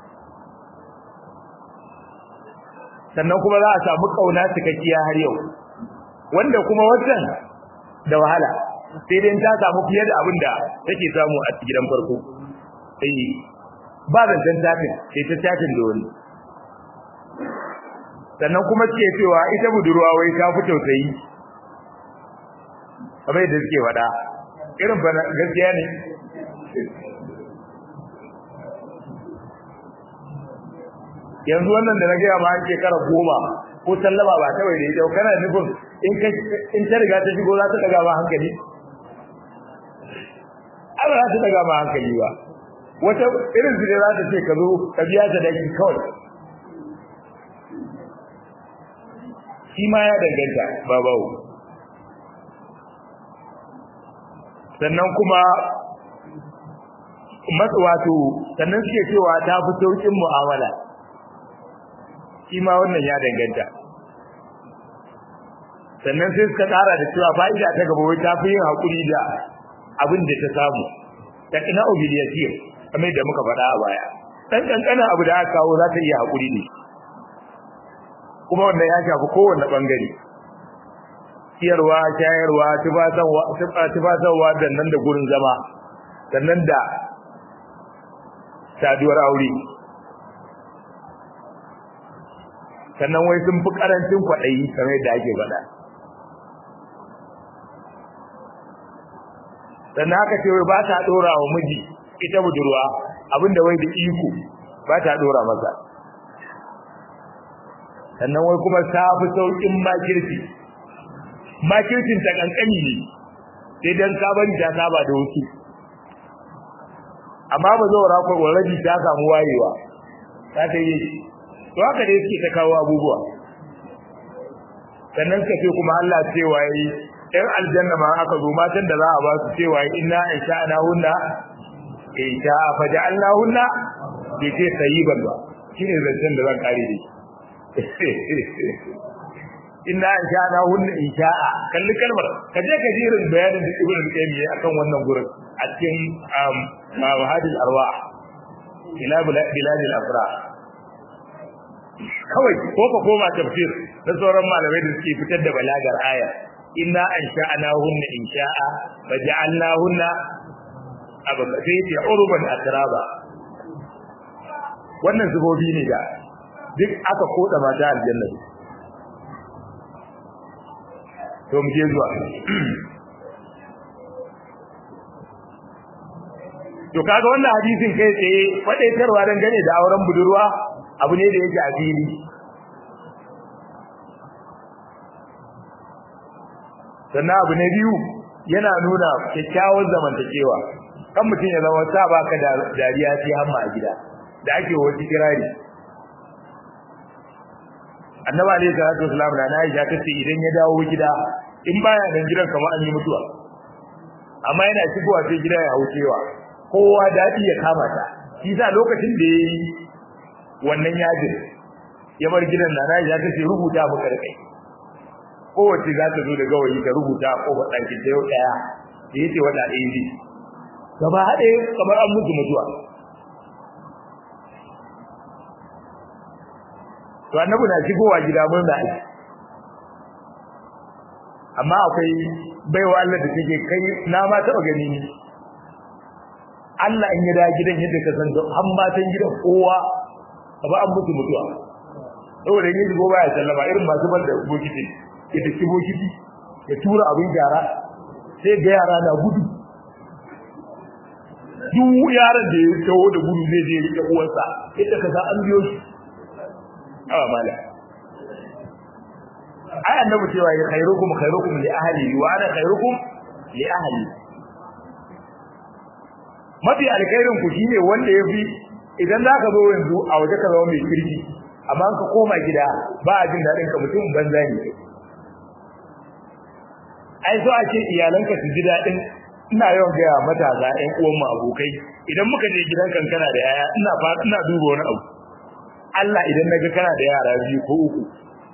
sannan kuma za a samu kauna cikakkiya har yau wanda kuma wannan da wahala sai dai ta samu fiye da abin da take samu a gidan farko sai ba zancen tafin sai ta tafin da wani sannan kuma ce cewa ita budurwa wai ta fi tausayi kamar da suke faɗa irin ba gaskiya ne yanzu wannan da na gaya ma an shekara goma ko sallama ba ta bai da ita kana nufin in ta riga ta shigo za ta daga ma hankali ba za ta daga ma hankali ba wata irin su ne za ta ce ka zo ka biya ta daki kawai shi ma ya danganta babawo sannan kuma wato sannan suke cewa ta fi sauƙin mu'amala shi ma wannan ya danganta sannan sai suka ƙara da cewa fa'ida ta gaba wai ta fi yin haƙuri da abin da ta samu ta ina obiliyasir kamar da muka faɗa a baya ɗan ƙanƙanin abu da aka kawo za ta iya haƙuri ne kuma wannan ya shafi kowane ɓangare ciyarwa shayarwa tufatarwa da nan da gurin zama sannan da saduwar aure sannan wai sun fi karancin kwaɗayi kamar yadda ake faɗa sannan haka ce wai ba ta ɗora wa miji ita budurwa abinda wai da iko ba ta ɗora masa sannan wai kuma ta fi sauƙin makirci makircin ta ƙanƙani ne sai dan sabon ta saba da wasu amma ba zo rakon already ta samu wayewa ta ta yi to haka dai suke ta kawo abubuwa sannan suka ce kuma Allah cewa yi ɗan aljanna ma aka zo matan da za a ba su cewa yi inna in sha'ana hunna in sha fa ja'alna hunna bai ce sayyiban ba shine zancen da zan kare da inna in sha'ana hunna in sha'a kalli kalmar ka je ka ji irin bayanin da ibnu qayyim yayi akan wannan gurin a cikin hadil arwah ila biladil afra kawai ko ka koma tafsir na sauran malamai da suke fitar da balagar aya inna an sha'ana hunna in sha'a fa ja'alna hunna abu sai ce urban atraba wannan zubobi ne da duk aka koda mata aljanna to mu je zuwa to kaga wannan hadisin kai tsaye fadaitarwa dan gane da auren budurwa abu ne da yake a fili sannan abu na biyu yana nuna kyakkyawar zamantakewa kan mutum ya zama sa baka da dariya sai hamma a gida da ake wasu kirari annabi alayhi salatu wasalam na Aisha tace idan ya dawo gida in baya nan gidan kamar an yi mutuwa amma yana shigowa sai gida ya haucewa kowa dadi ya kama ta shi sa lokacin da yayi wannan yajin ya bar gidan na Aisha tace rubuta maka da kai kowace za ta zo da gawayi ta rubuta a kofar ɗakin ta yau ɗaya da yace wata ɗaya ne gaba haɗe kamar an mutu mutuwa to annabi na shigowa gida mun da aiki amma akwai baiwa Allah da take kai na ma taɓa gani ni Allah in ya da gidan yadda ka san har matan gidan kowa ba an mutu mutuwa saboda yin shigo baya sallama irin masu bar da bokiti ya tafi bokiti ya tura abin gyara sai ga yara na gudu duk yaran da ya taho da gudu zai je ya uwarsa yadda ka san an biyo shi awa mala ai annabi cewa ya khairukum khairukum li ahli wa ana khairukum li ahli mafi alkhairin ku shine wanda yafi idan zaka zo yanzu a waje ka zama mai kirki amma ka koma gida ba a jin dadin ka mutum banza ne ai so a ce iyalanka su ji dadin ina yawan gaya matasa ƴan uwan mu abokai idan muka je gidan kankana da yaya ina fa ina duba wani abu Allah idan naga kana da yara biyu ko uku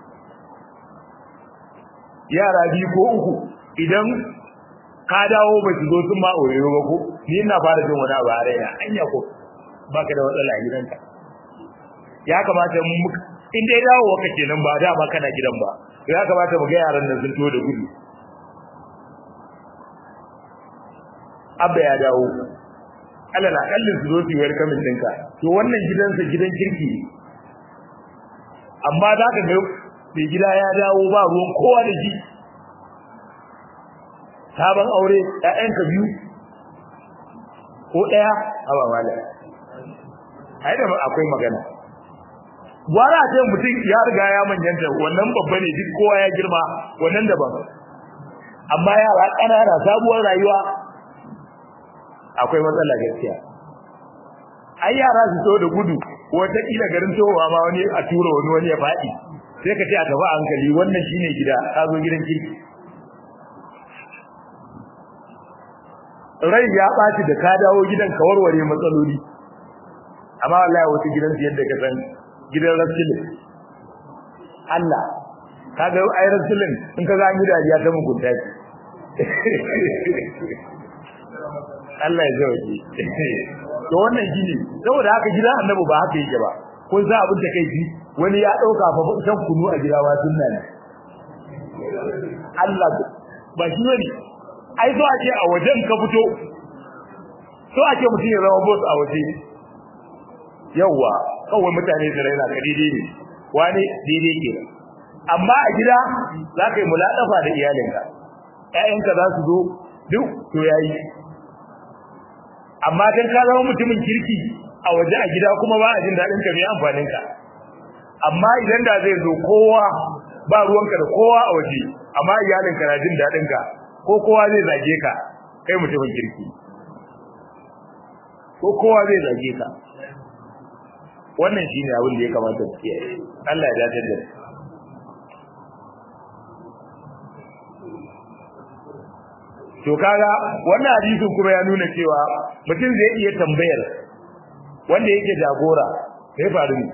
yara biyu ko uku idan ka dawo ba ki zo sun ma oyoyo ba ko ni ina fara jin wani abu a raina anya ko baka da matsala a gidanka ya kamata mu in dai dawo waka kenan ba da ba kana gidan ba ya kamata mu ga yaran nan sun to da gudu abba ya dawo Allah na kallin su zo su yi welcoming ɗinka to wannan gidansa gidan kirki ne amma za ka ga mai gida ya dawo ba ruwan kowa da shi sabon aure ƴaƴanka biyu ko ɗaya haba mala ai da akwai magana gwara ce mutum ya riga ya manyanta wannan babba ne duk kowa ya girma wannan daban amma yara ƙanana sabuwar rayuwa akwai matsala gaskiya ai yara su so da gudu wata kila garin towa ma wani a tura wani wani ya faɗi sai ka ce a tafi hankali wannan shine gida ka zo gidan kirki rai ya ɓaci da ka dawo gidan ka warware matsaloli amma wallahi wata gidan su yadda ka san gidan rasulun Allah kaga ai rasulun in ka ga dariya ta mugunta ce Allah ya zauke to wannan gini saboda haka gidan annabi ba haka yake ba kun sa abin da kai ji wani ya dauka fa shan kunu a gida wa sunna ne Allah ba shi ne ai so ake a wajen ka fito so ake mutum ya zama boss a waje yawa kawai mutane su raina ka daidai ne wani daidai ke amma a gida za ka yi mulaɗafa da iyalinka ƴaƴanka za su zo duk to yayi amma dan ka zama mutumin kirki a waje a gida kuma ba a jin daɗin ka mai amfanin ka amma idan da zai zo kowa ba ruwanka da kowa a waje amma iyalinka na jin daɗin ka ko kowa zai zage ka kai mutumin kirki ko kowa zai zage ka wannan shine abin da ya kamata su kiyaye Allah ya dace da to kaga wannan hadisin kuma ya nuna cewa mutum zai iya tambayar wanda yake jagora sai faru ne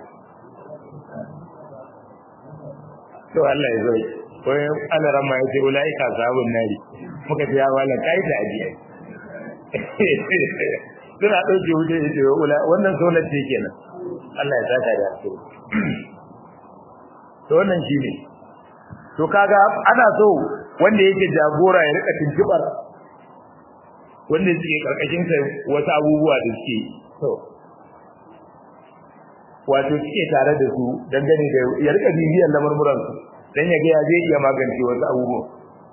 to Allah ya zai wai Allah ramma ya ce ulaika sabun nari muka ce ya wala kai ta ajiya suna dauke wuce ya ce wannan sonar ce kenan Allah ya saka da su to wannan shine to kaga ana so wanda yake jagora ya rika tuntubar wanda suke karkashin sa wasu abubuwa da suke to wato suke tare da su dangane da ya rika bibiyar lamurmuran su dan ya ga ya zai iya magance wasu abubuwa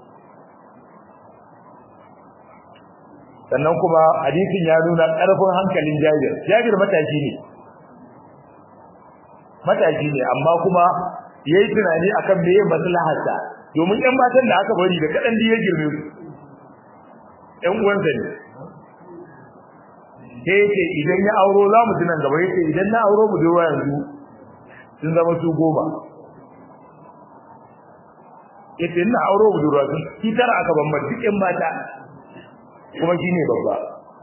sannan kuma hadisin ya nuna karfin hankalin Jabir Jabir matashi ne matashi ne amma kuma yayi tunani akan meye maslaharsa domin ƴan matan da aka bari da kadan da ya girme su ƴan uwansa ne sai yace idan ya auro za mu tunan gaba yace idan na auro mu dai yanzu sun zama su goma yace ina auro mu dai sun ki tara aka ban duk ƴan mata kuma shine babba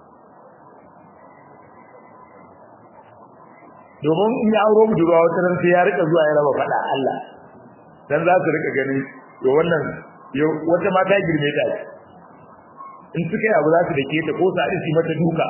domin in ya auro budurwa wata ran sai ya rika zuwa ya raba fada Allah dan za su rika gani to wannan wata mata girme ta in suka yi abu za su dake ta ko su haɗu su mata duka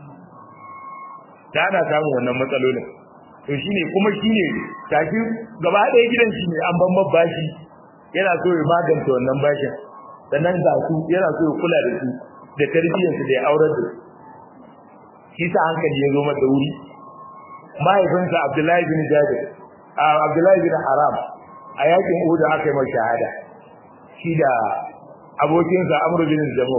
ta ana samun wannan matsalolin to shine kuma shine tafi gaba ɗaya gidan shi ne an bamban bashi yana so ya magance wannan bashin sannan ga su yana so ya kula da su da tarbiyyarsu da ya aurar da su shi sa hankali ya zo mata wuri mahaifinsa Abdullahi bin Jabir Abdullahi bin Haram a yakin Uhud aka yi mai shahada shi da abokinsa Amr bin Jamu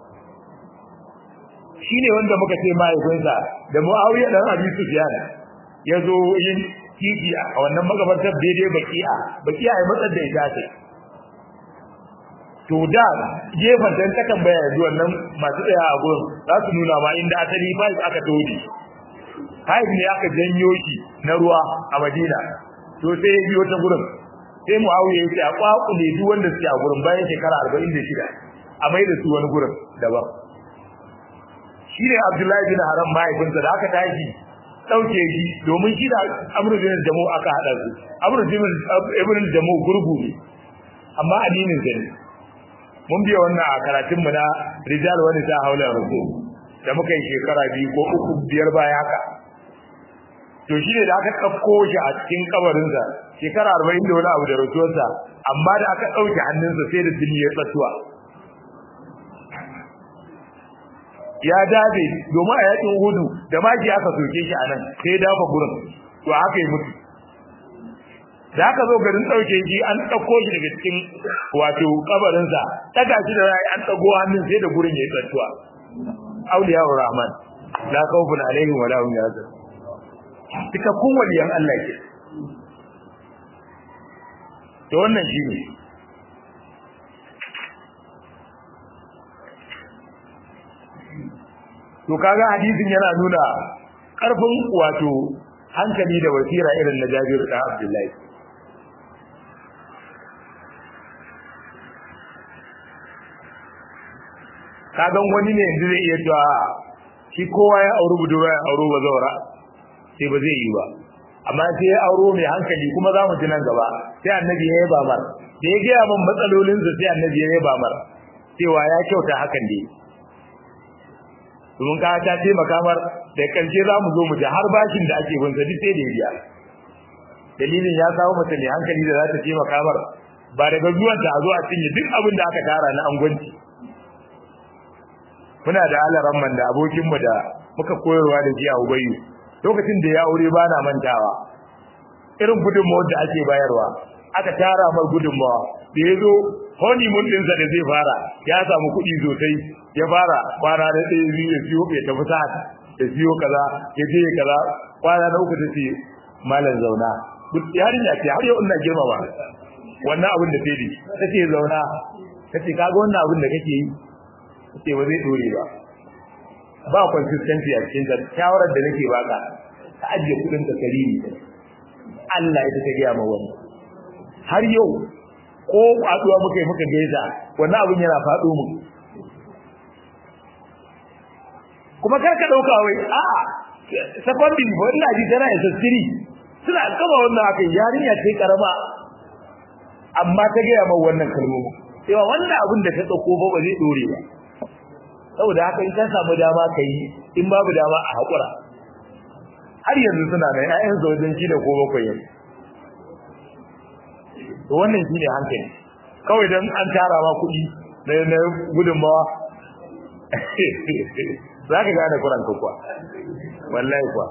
shi ne wanda muka ce mahaifinsa da Muawiya dan Abi Sufyan ya zo yin kiki a wannan magabatar daidai baki'a baki'a ya matsar da ita ce to da gefen dan ta tambaya yanzu wannan masu tsaya a gurin za su nuna ma inda asali fa aka todi haif ne aka janyo shi na ruwa a Madina to sai ya biyo ta gurin sai Muawiya ya ce a kwakule duk wanda suke a gurin bayan shekara 46 a mai da su wani gurin daban shine Abdullahi bin Haram mahaifinsa da aka tashi dauke shi domin shi da Amr bin Jamu aka hada su Amr bin Ibn Jamu gurgu ne amma addinin sa ne mun biya wannan a karatun mu na rijal wani ta haula rasul da muka yi shekara biyu ko uku biyar baya haka to shi ne da aka ɗauko shi a cikin kabarinsa shekara arba'in da wani abu da rasuwarsa amma da aka ɗauke hannunsa sai da jini ya tsatuwa ya dabe domin a yakin hudu da maki aka soke shi a nan sai ya dafa gurin to haka yi mutu da aka zo garin ɗauke shi an ɗauko shi daga cikin wato kabarinsa ɗaga shi da rai an ɗago hannun sai da gurin ya yi tsatuwa auliya rahman la khawfun alaihim wa la hum yahzanun cikakkun waliyan Allah ke to wannan shine to kaga hadisin yana nuna karfin wato hankali da wasira irin na Jabir da Abdullahi kagan wani ne yanzu zai iya cewa shi kowa ya auri budurwa ya auro ba zaura sai ba zai yi ba amma sai ya auro mai hankali kuma za mu ji nan gaba sai annabi ya yaba mar da ya gaya min matsalolinsa sai annabi ya yaba mar cewa ya kyauta hakan ne domin ka ta taimaka mar da karshe za mu zo mu ji har bashin da ake bin sa duk sai da ya biya dalilin ya samu mace mai hankali da za ta taimaka mar ba daga zuwan ta a zo a cinye duk abin da aka tara na angwanci muna da alaran man da abokin mu da muka koyarwa da shi a ubayu lokacin da ya aure ba na mantawa irin gudunmawar da ake bayarwa aka tara mai gudunmawa da ya zo honeymoon ɗinsa da zai fara ya samu kuɗi sosai ya fara kwana da ɗaya biyu ya siyo ya tafi sa ya siyo kaza ya je kaza kwana na uku ta ce malam zauna yarinya ce har yau ina girmama wannan abin da sai ta ce zauna ta ce kaga wannan abin da kake yi ta ce ba zai dore ba ba consistency a cikin ta shawarar da nake baka ka ajiye kudin ka karimi Allah ya ta gaya ma wani har yau ko kwaduwa muka yi muka gaisa wannan abin yana faɗo mu kuma kar ka dauka wai a'a secondary ba ina ji tana ya sassiri suna kama wannan haka yarinya ce karama amma ta gaya ma wannan kalmomi cewa wannan abin da ta dauko ba ba zai dore ba saboda haka in ka samu dama ka yi in babu dama a haƙura har yanzu suna da ƴaƴan su wajen shi da ko bakwai yanzu to wannan shi ne hankali kawai don an tara ma kuɗi na na gudunmawa za ka gane kuran kuwa wallahi kuwa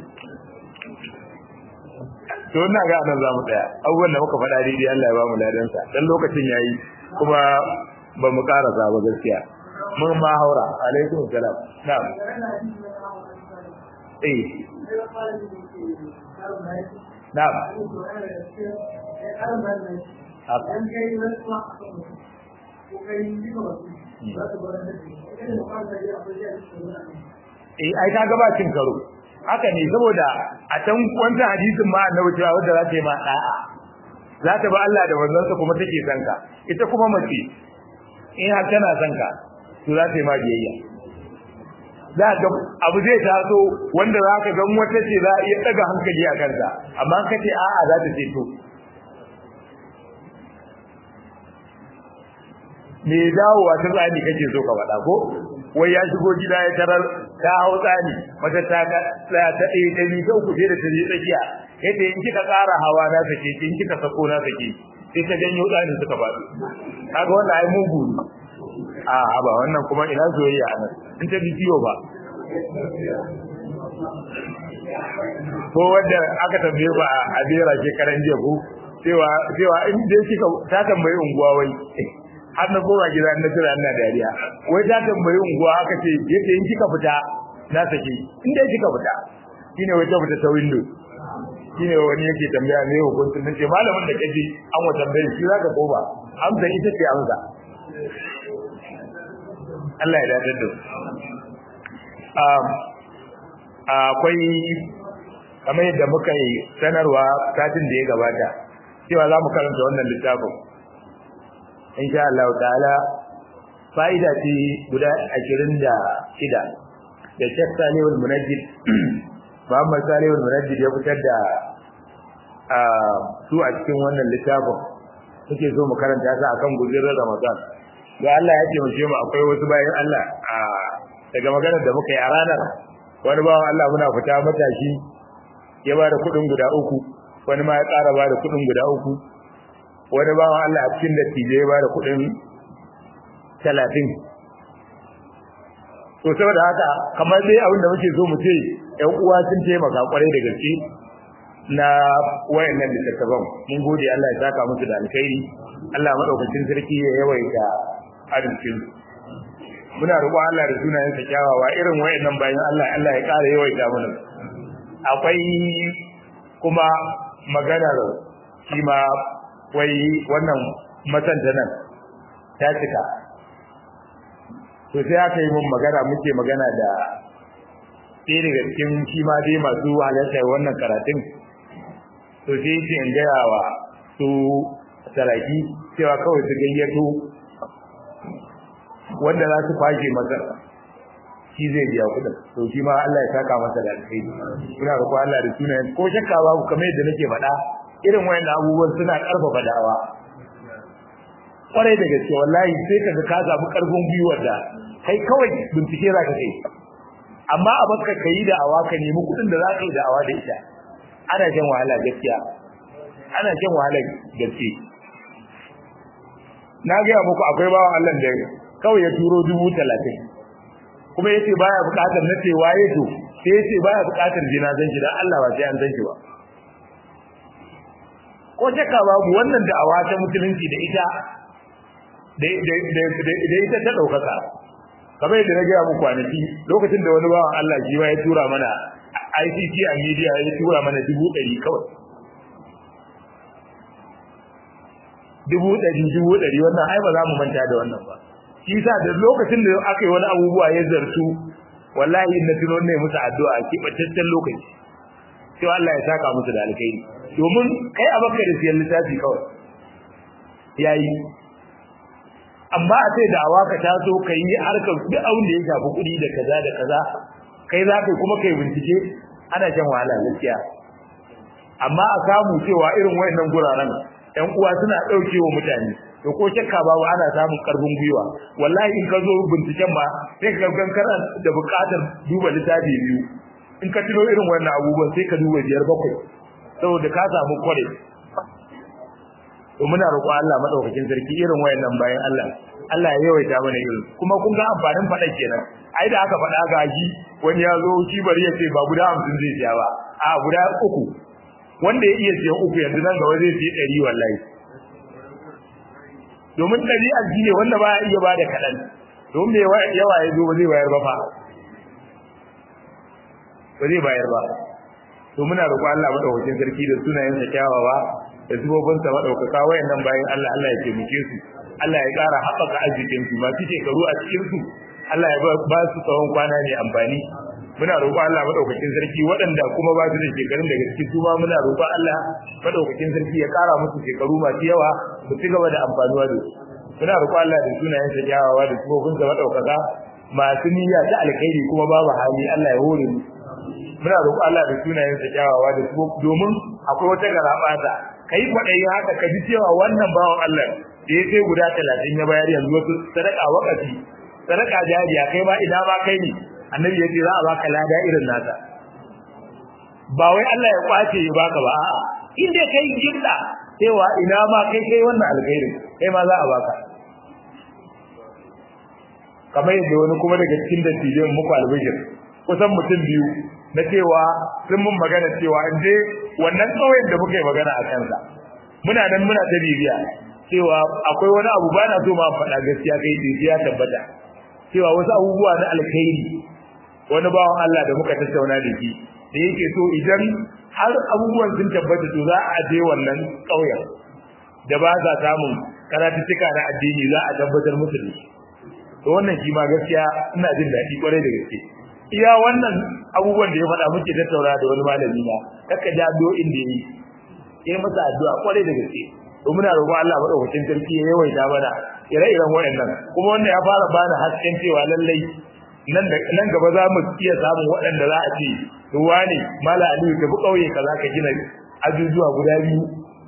to ina ga nan za mu tsaya abubuwan da muka faɗa daidai Allah ya ba mu ladansa dan lokacin yayi kuma ba mu karasa ba gaskiya mun ma haura alaikum salam na'am eh na'am eh ai ka gaba cin karo haka ne saboda a can wanda hadisin ma annabi cewa wanda za ta yi ma da'a za ta ba Allah da manzansa kuma take son ka ita kuma mace in har tana son ka to za ta yi ma biyayya za ga abu zai taso wanda za ka gan wata ce za a iya daga hankali a kanta amma ka ce a'a za ta ce to me dawowa ta tsani kake so ka faɗa ko wai ya shigo gida ya tarar ta hau tsani mata ta ga tsaya ta ɗaya ta ni sau kuje da ta je tsakiya yadda in kika ƙara hawa na sake in kika sako na sake sai ta janyo tsani suka faɗi kaga wannan ai mugu ne a haba wannan kuma ina soyayya a nan in ta bidiyo ba ko wanda aka tambaye ba a bera shekaran jiya ko cewa cewa in dai kika ta tambayi unguwa wai har na koma gida na tura ina dariya wai ta tambayi unguwa aka ce yace in kika fita na sake in dai kika fita shine wai ta fita ta window shine wani yake tambaya me hukuncin nace malamin da kaje an wa tambaye shi zaka koma amsa ita ce amsa Allah ya dadar da um akwai kamar yadda muka yi sanarwa satin da ya gabata cewa za mu karanta wannan littafin insha Allah ta'ala fa'ida ce guda 26 da Sheikh Salihul Munajjid Muhammad Salihul Munajjid ya fitar da su a cikin wannan littafin suke so mu karanta su akan guzurin Ramadan ga Allah ya ce mu mu akwai wasu bayan Allah a daga maganar da muka yi a ranar wani bawan Allah muna fita matashi ya ba da kuɗin guda uku wani ma ya ƙara ba da kuɗin guda uku wani bawan Allah a cikin dattijai ya ba da kuɗin talatin to saboda haka kamar dai abin da muke so mu ce ƴan uwa sun taimaka kwarai da gaske na wayannan littattafan mun gode Allah ya saka musu da alkhairi Allah madaukakin sarki ya yawaita arzikin muna roƙon Allah da sunayen sa kyawawa irin wayannan bayan Allah Allah ya ƙara yawaita mana akwai kuma maganar shi ma wai wannan masanta nan ta cika to sai aka yi mun magana muke magana da ɗaya daga cikin shi ma dai masu halartar wannan karatun to sai yake in gaya wa su saraki cewa kawai su gayyato wanda za su kwashe masa shi zai biya kuɗin to shi ma Allah ya saka masa da alkhairi muna roƙo Allah da sunayen ko shakka babu kamar yadda nake faɗa irin wayannan abubuwan suna ƙarfafa da'awa kwarai da gaske wallahi sai kaga ka samu ƙarfin gwiwar da kai kawai bincike za ka kai amma a baka kai da'awa ka nemi kuɗin da za ka yi da'awa da ita ana shan wahala gaskiya ana shan wahala gaske na gaya muku akwai bawan Allah da kawai ya turo dubu talatin kuma yace baya bukatar na ce waye to sai yace baya bukatar jinazan shi dan Allah ba sai an san shi ba ko shakka babu wannan da'awa ta musulunci da ita da da ita ta daukaka kamar yadda na gaya muku kwanaki lokacin da wani bawan Allah shi ya tura mana ICT a media ya tura mana dubu ɗari kawai dubu ɗari dubu ɗari wannan ai ba za mu manta da wannan ba shi yasa da lokacin da aka yi wani abubuwa ya zartu wallahi na tuno ne musu addu'a a kibataccen lokaci sai Allah ya saka musu da alkhairi domin kai a baka da siyan littafi kawai yayi amma a sai da awaka ta so kai yi harkar duk abin da ya shafi kuɗi da kaza da kaza kai za ka kuma kai bincike ana shan wahala gaskiya amma a samu cewa irin wayannan guraren ƴan uwa suna ɗaukewa mutane to ko shakka babu ana samun karfin gwiwa wallahi in ka zo binciken ma sai ka ga kana da buƙatar duba littafi biyu in ka tuno irin wannan abubuwan sai ka duba biyar bakwai saboda ka samu kware to muna roƙo Allah madaukakin sarki irin wayannan bayan Allah Allah ya yawaita mana irin kuma kun ga amfanin faɗa kenan ai da aka faɗa ga shi wani ya zo shi bari ya ce ba guda hamsin zai siya ba a guda uku wanda ya iya siyan uku yanzu nan gaba zai siya ɗari wallahi domin ɗabi'ar shi ne wanda ba ya iya ba da kaɗan domin mai yawa ya zo ba zai bayar ba fa ba zai bayar ba to muna roƙo Allah madaukakin sarki da sunayensa kyawawa da sifofin sa madaukaka wayannan bayan Allah Allah ya taimake su Allah ya ƙara haɓaka arzikin su masu shekaru a cikin su Allah ya ba su tsawon kwana ne amfani muna roƙo Allah madaukakin sarki waɗanda kuma ba su da shekarun daga cikin su ma muna roƙo Allah madaukakin sarki ya ƙara musu shekaru masu yawa su ci gaba da amfanuwa da su muna roƙo Allah da sunayen sa kyawawa da sifofin sa madaukaka masu niyya ta alkhairi kuma babu hali Allah ya hore mu muna roƙo Allah da sunayen sa kyawawa da domin akwai wata garabata kai kwadayi haka ka ji cewa wannan bawan Allah da ya kai guda 30 ya bayar yanzu wasu sadaka wakati sadaka jariya kai ma ina ma kai ne annabi yace za a baka lada irin nata ba wai Allah ya kwace ya baka ba a'a in dai kai jinda cewa ina ma kai kai wannan alkhairin kai ma za a baka kamar yadda wani kuma daga cikin dattijan muku albishir kusan mutum biyu na cewa sun mun magana cewa in je wannan kauyen da muka yi magana a kansa muna nan muna ta bibiya cewa akwai wani abu ba na so ma faɗa gaskiya kai ya tabbata cewa wasu abubuwa na alkhairi wani bawan Allah da muka tattauna da shi da yake so idan har abubuwan sun tabbata to za a je wannan kauyen da ba sa samun karatuttuka na addini za a tabbatar musu da shi to wannan shi ma gaskiya ina jin daɗi kwarai da gaske iya wannan abubuwan da ya faɗa muke tattauna da wani malami na kaka da addu'o'in da yi ya masa addu'a kwarai da gaske to muna roƙon Allah madaukakin sarki ya yawaita mana ire-iren waɗannan kuma wannan ya fara bani hasken cewa lallai nan da nan gaba za mu iya samun waɗanda za a ce ruwa ne mala aliyu ka bi ƙauye kaza ka gina ajujuwa guda biyu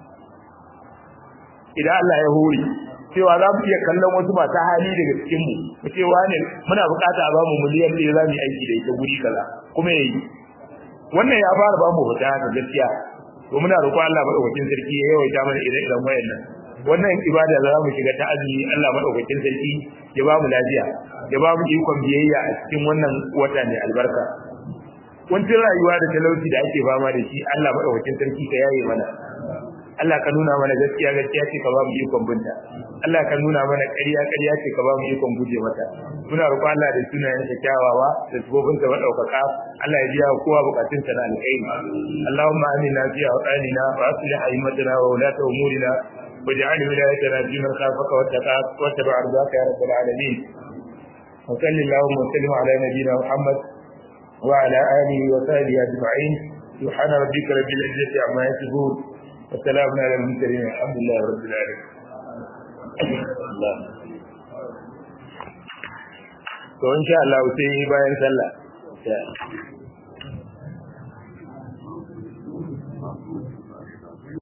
idan Allah ya hore cewa za mu iya kallon wasu masu hali daga cikin mu mu ce wane muna bukata a bamu miliyan ɗaya za mu yi aiki da ita guri kaza kuma yayi wannan ya fara ba mu fita ga gaskiya to muna roƙon Allah madaukakin sarki ya yawaita mana ire-iren wayannan wannan ibada da za mu shiga ta azumi Allah madaukakin sarki ya ba mu lafiya ya ba mu ikon biyayya a cikin wannan wata ne albarka kuncin rayuwa da talauci da ake fama da shi Allah madaukakin sarki ka yaye mana Allah ka nuna mana gaskiya gaskiya ce ka ba mu ikon binta Allah ka nuna mana ƙarya ƙarya ce ka ba mu ikon guje mata muna roƙo Allah da sunayen sa kyawawa da sabobin sa madaukaka Allah ya biya kowa bukatun sa na alkhairi Allahumma amina fi awqanina wa aslih a'immatana wa ulata umurina واجعل ولايتنا في من خافك واتقاك واتبع رضاك يا رب العالمين وصل اللهم وسلم على نبينا محمد وعلى اله وصحبه اجمعين سبحان ربك رب العزه عما يصفون وسلام على المرسلين الحمد لله رب العالمين الله to insha Allah sai bayan sallah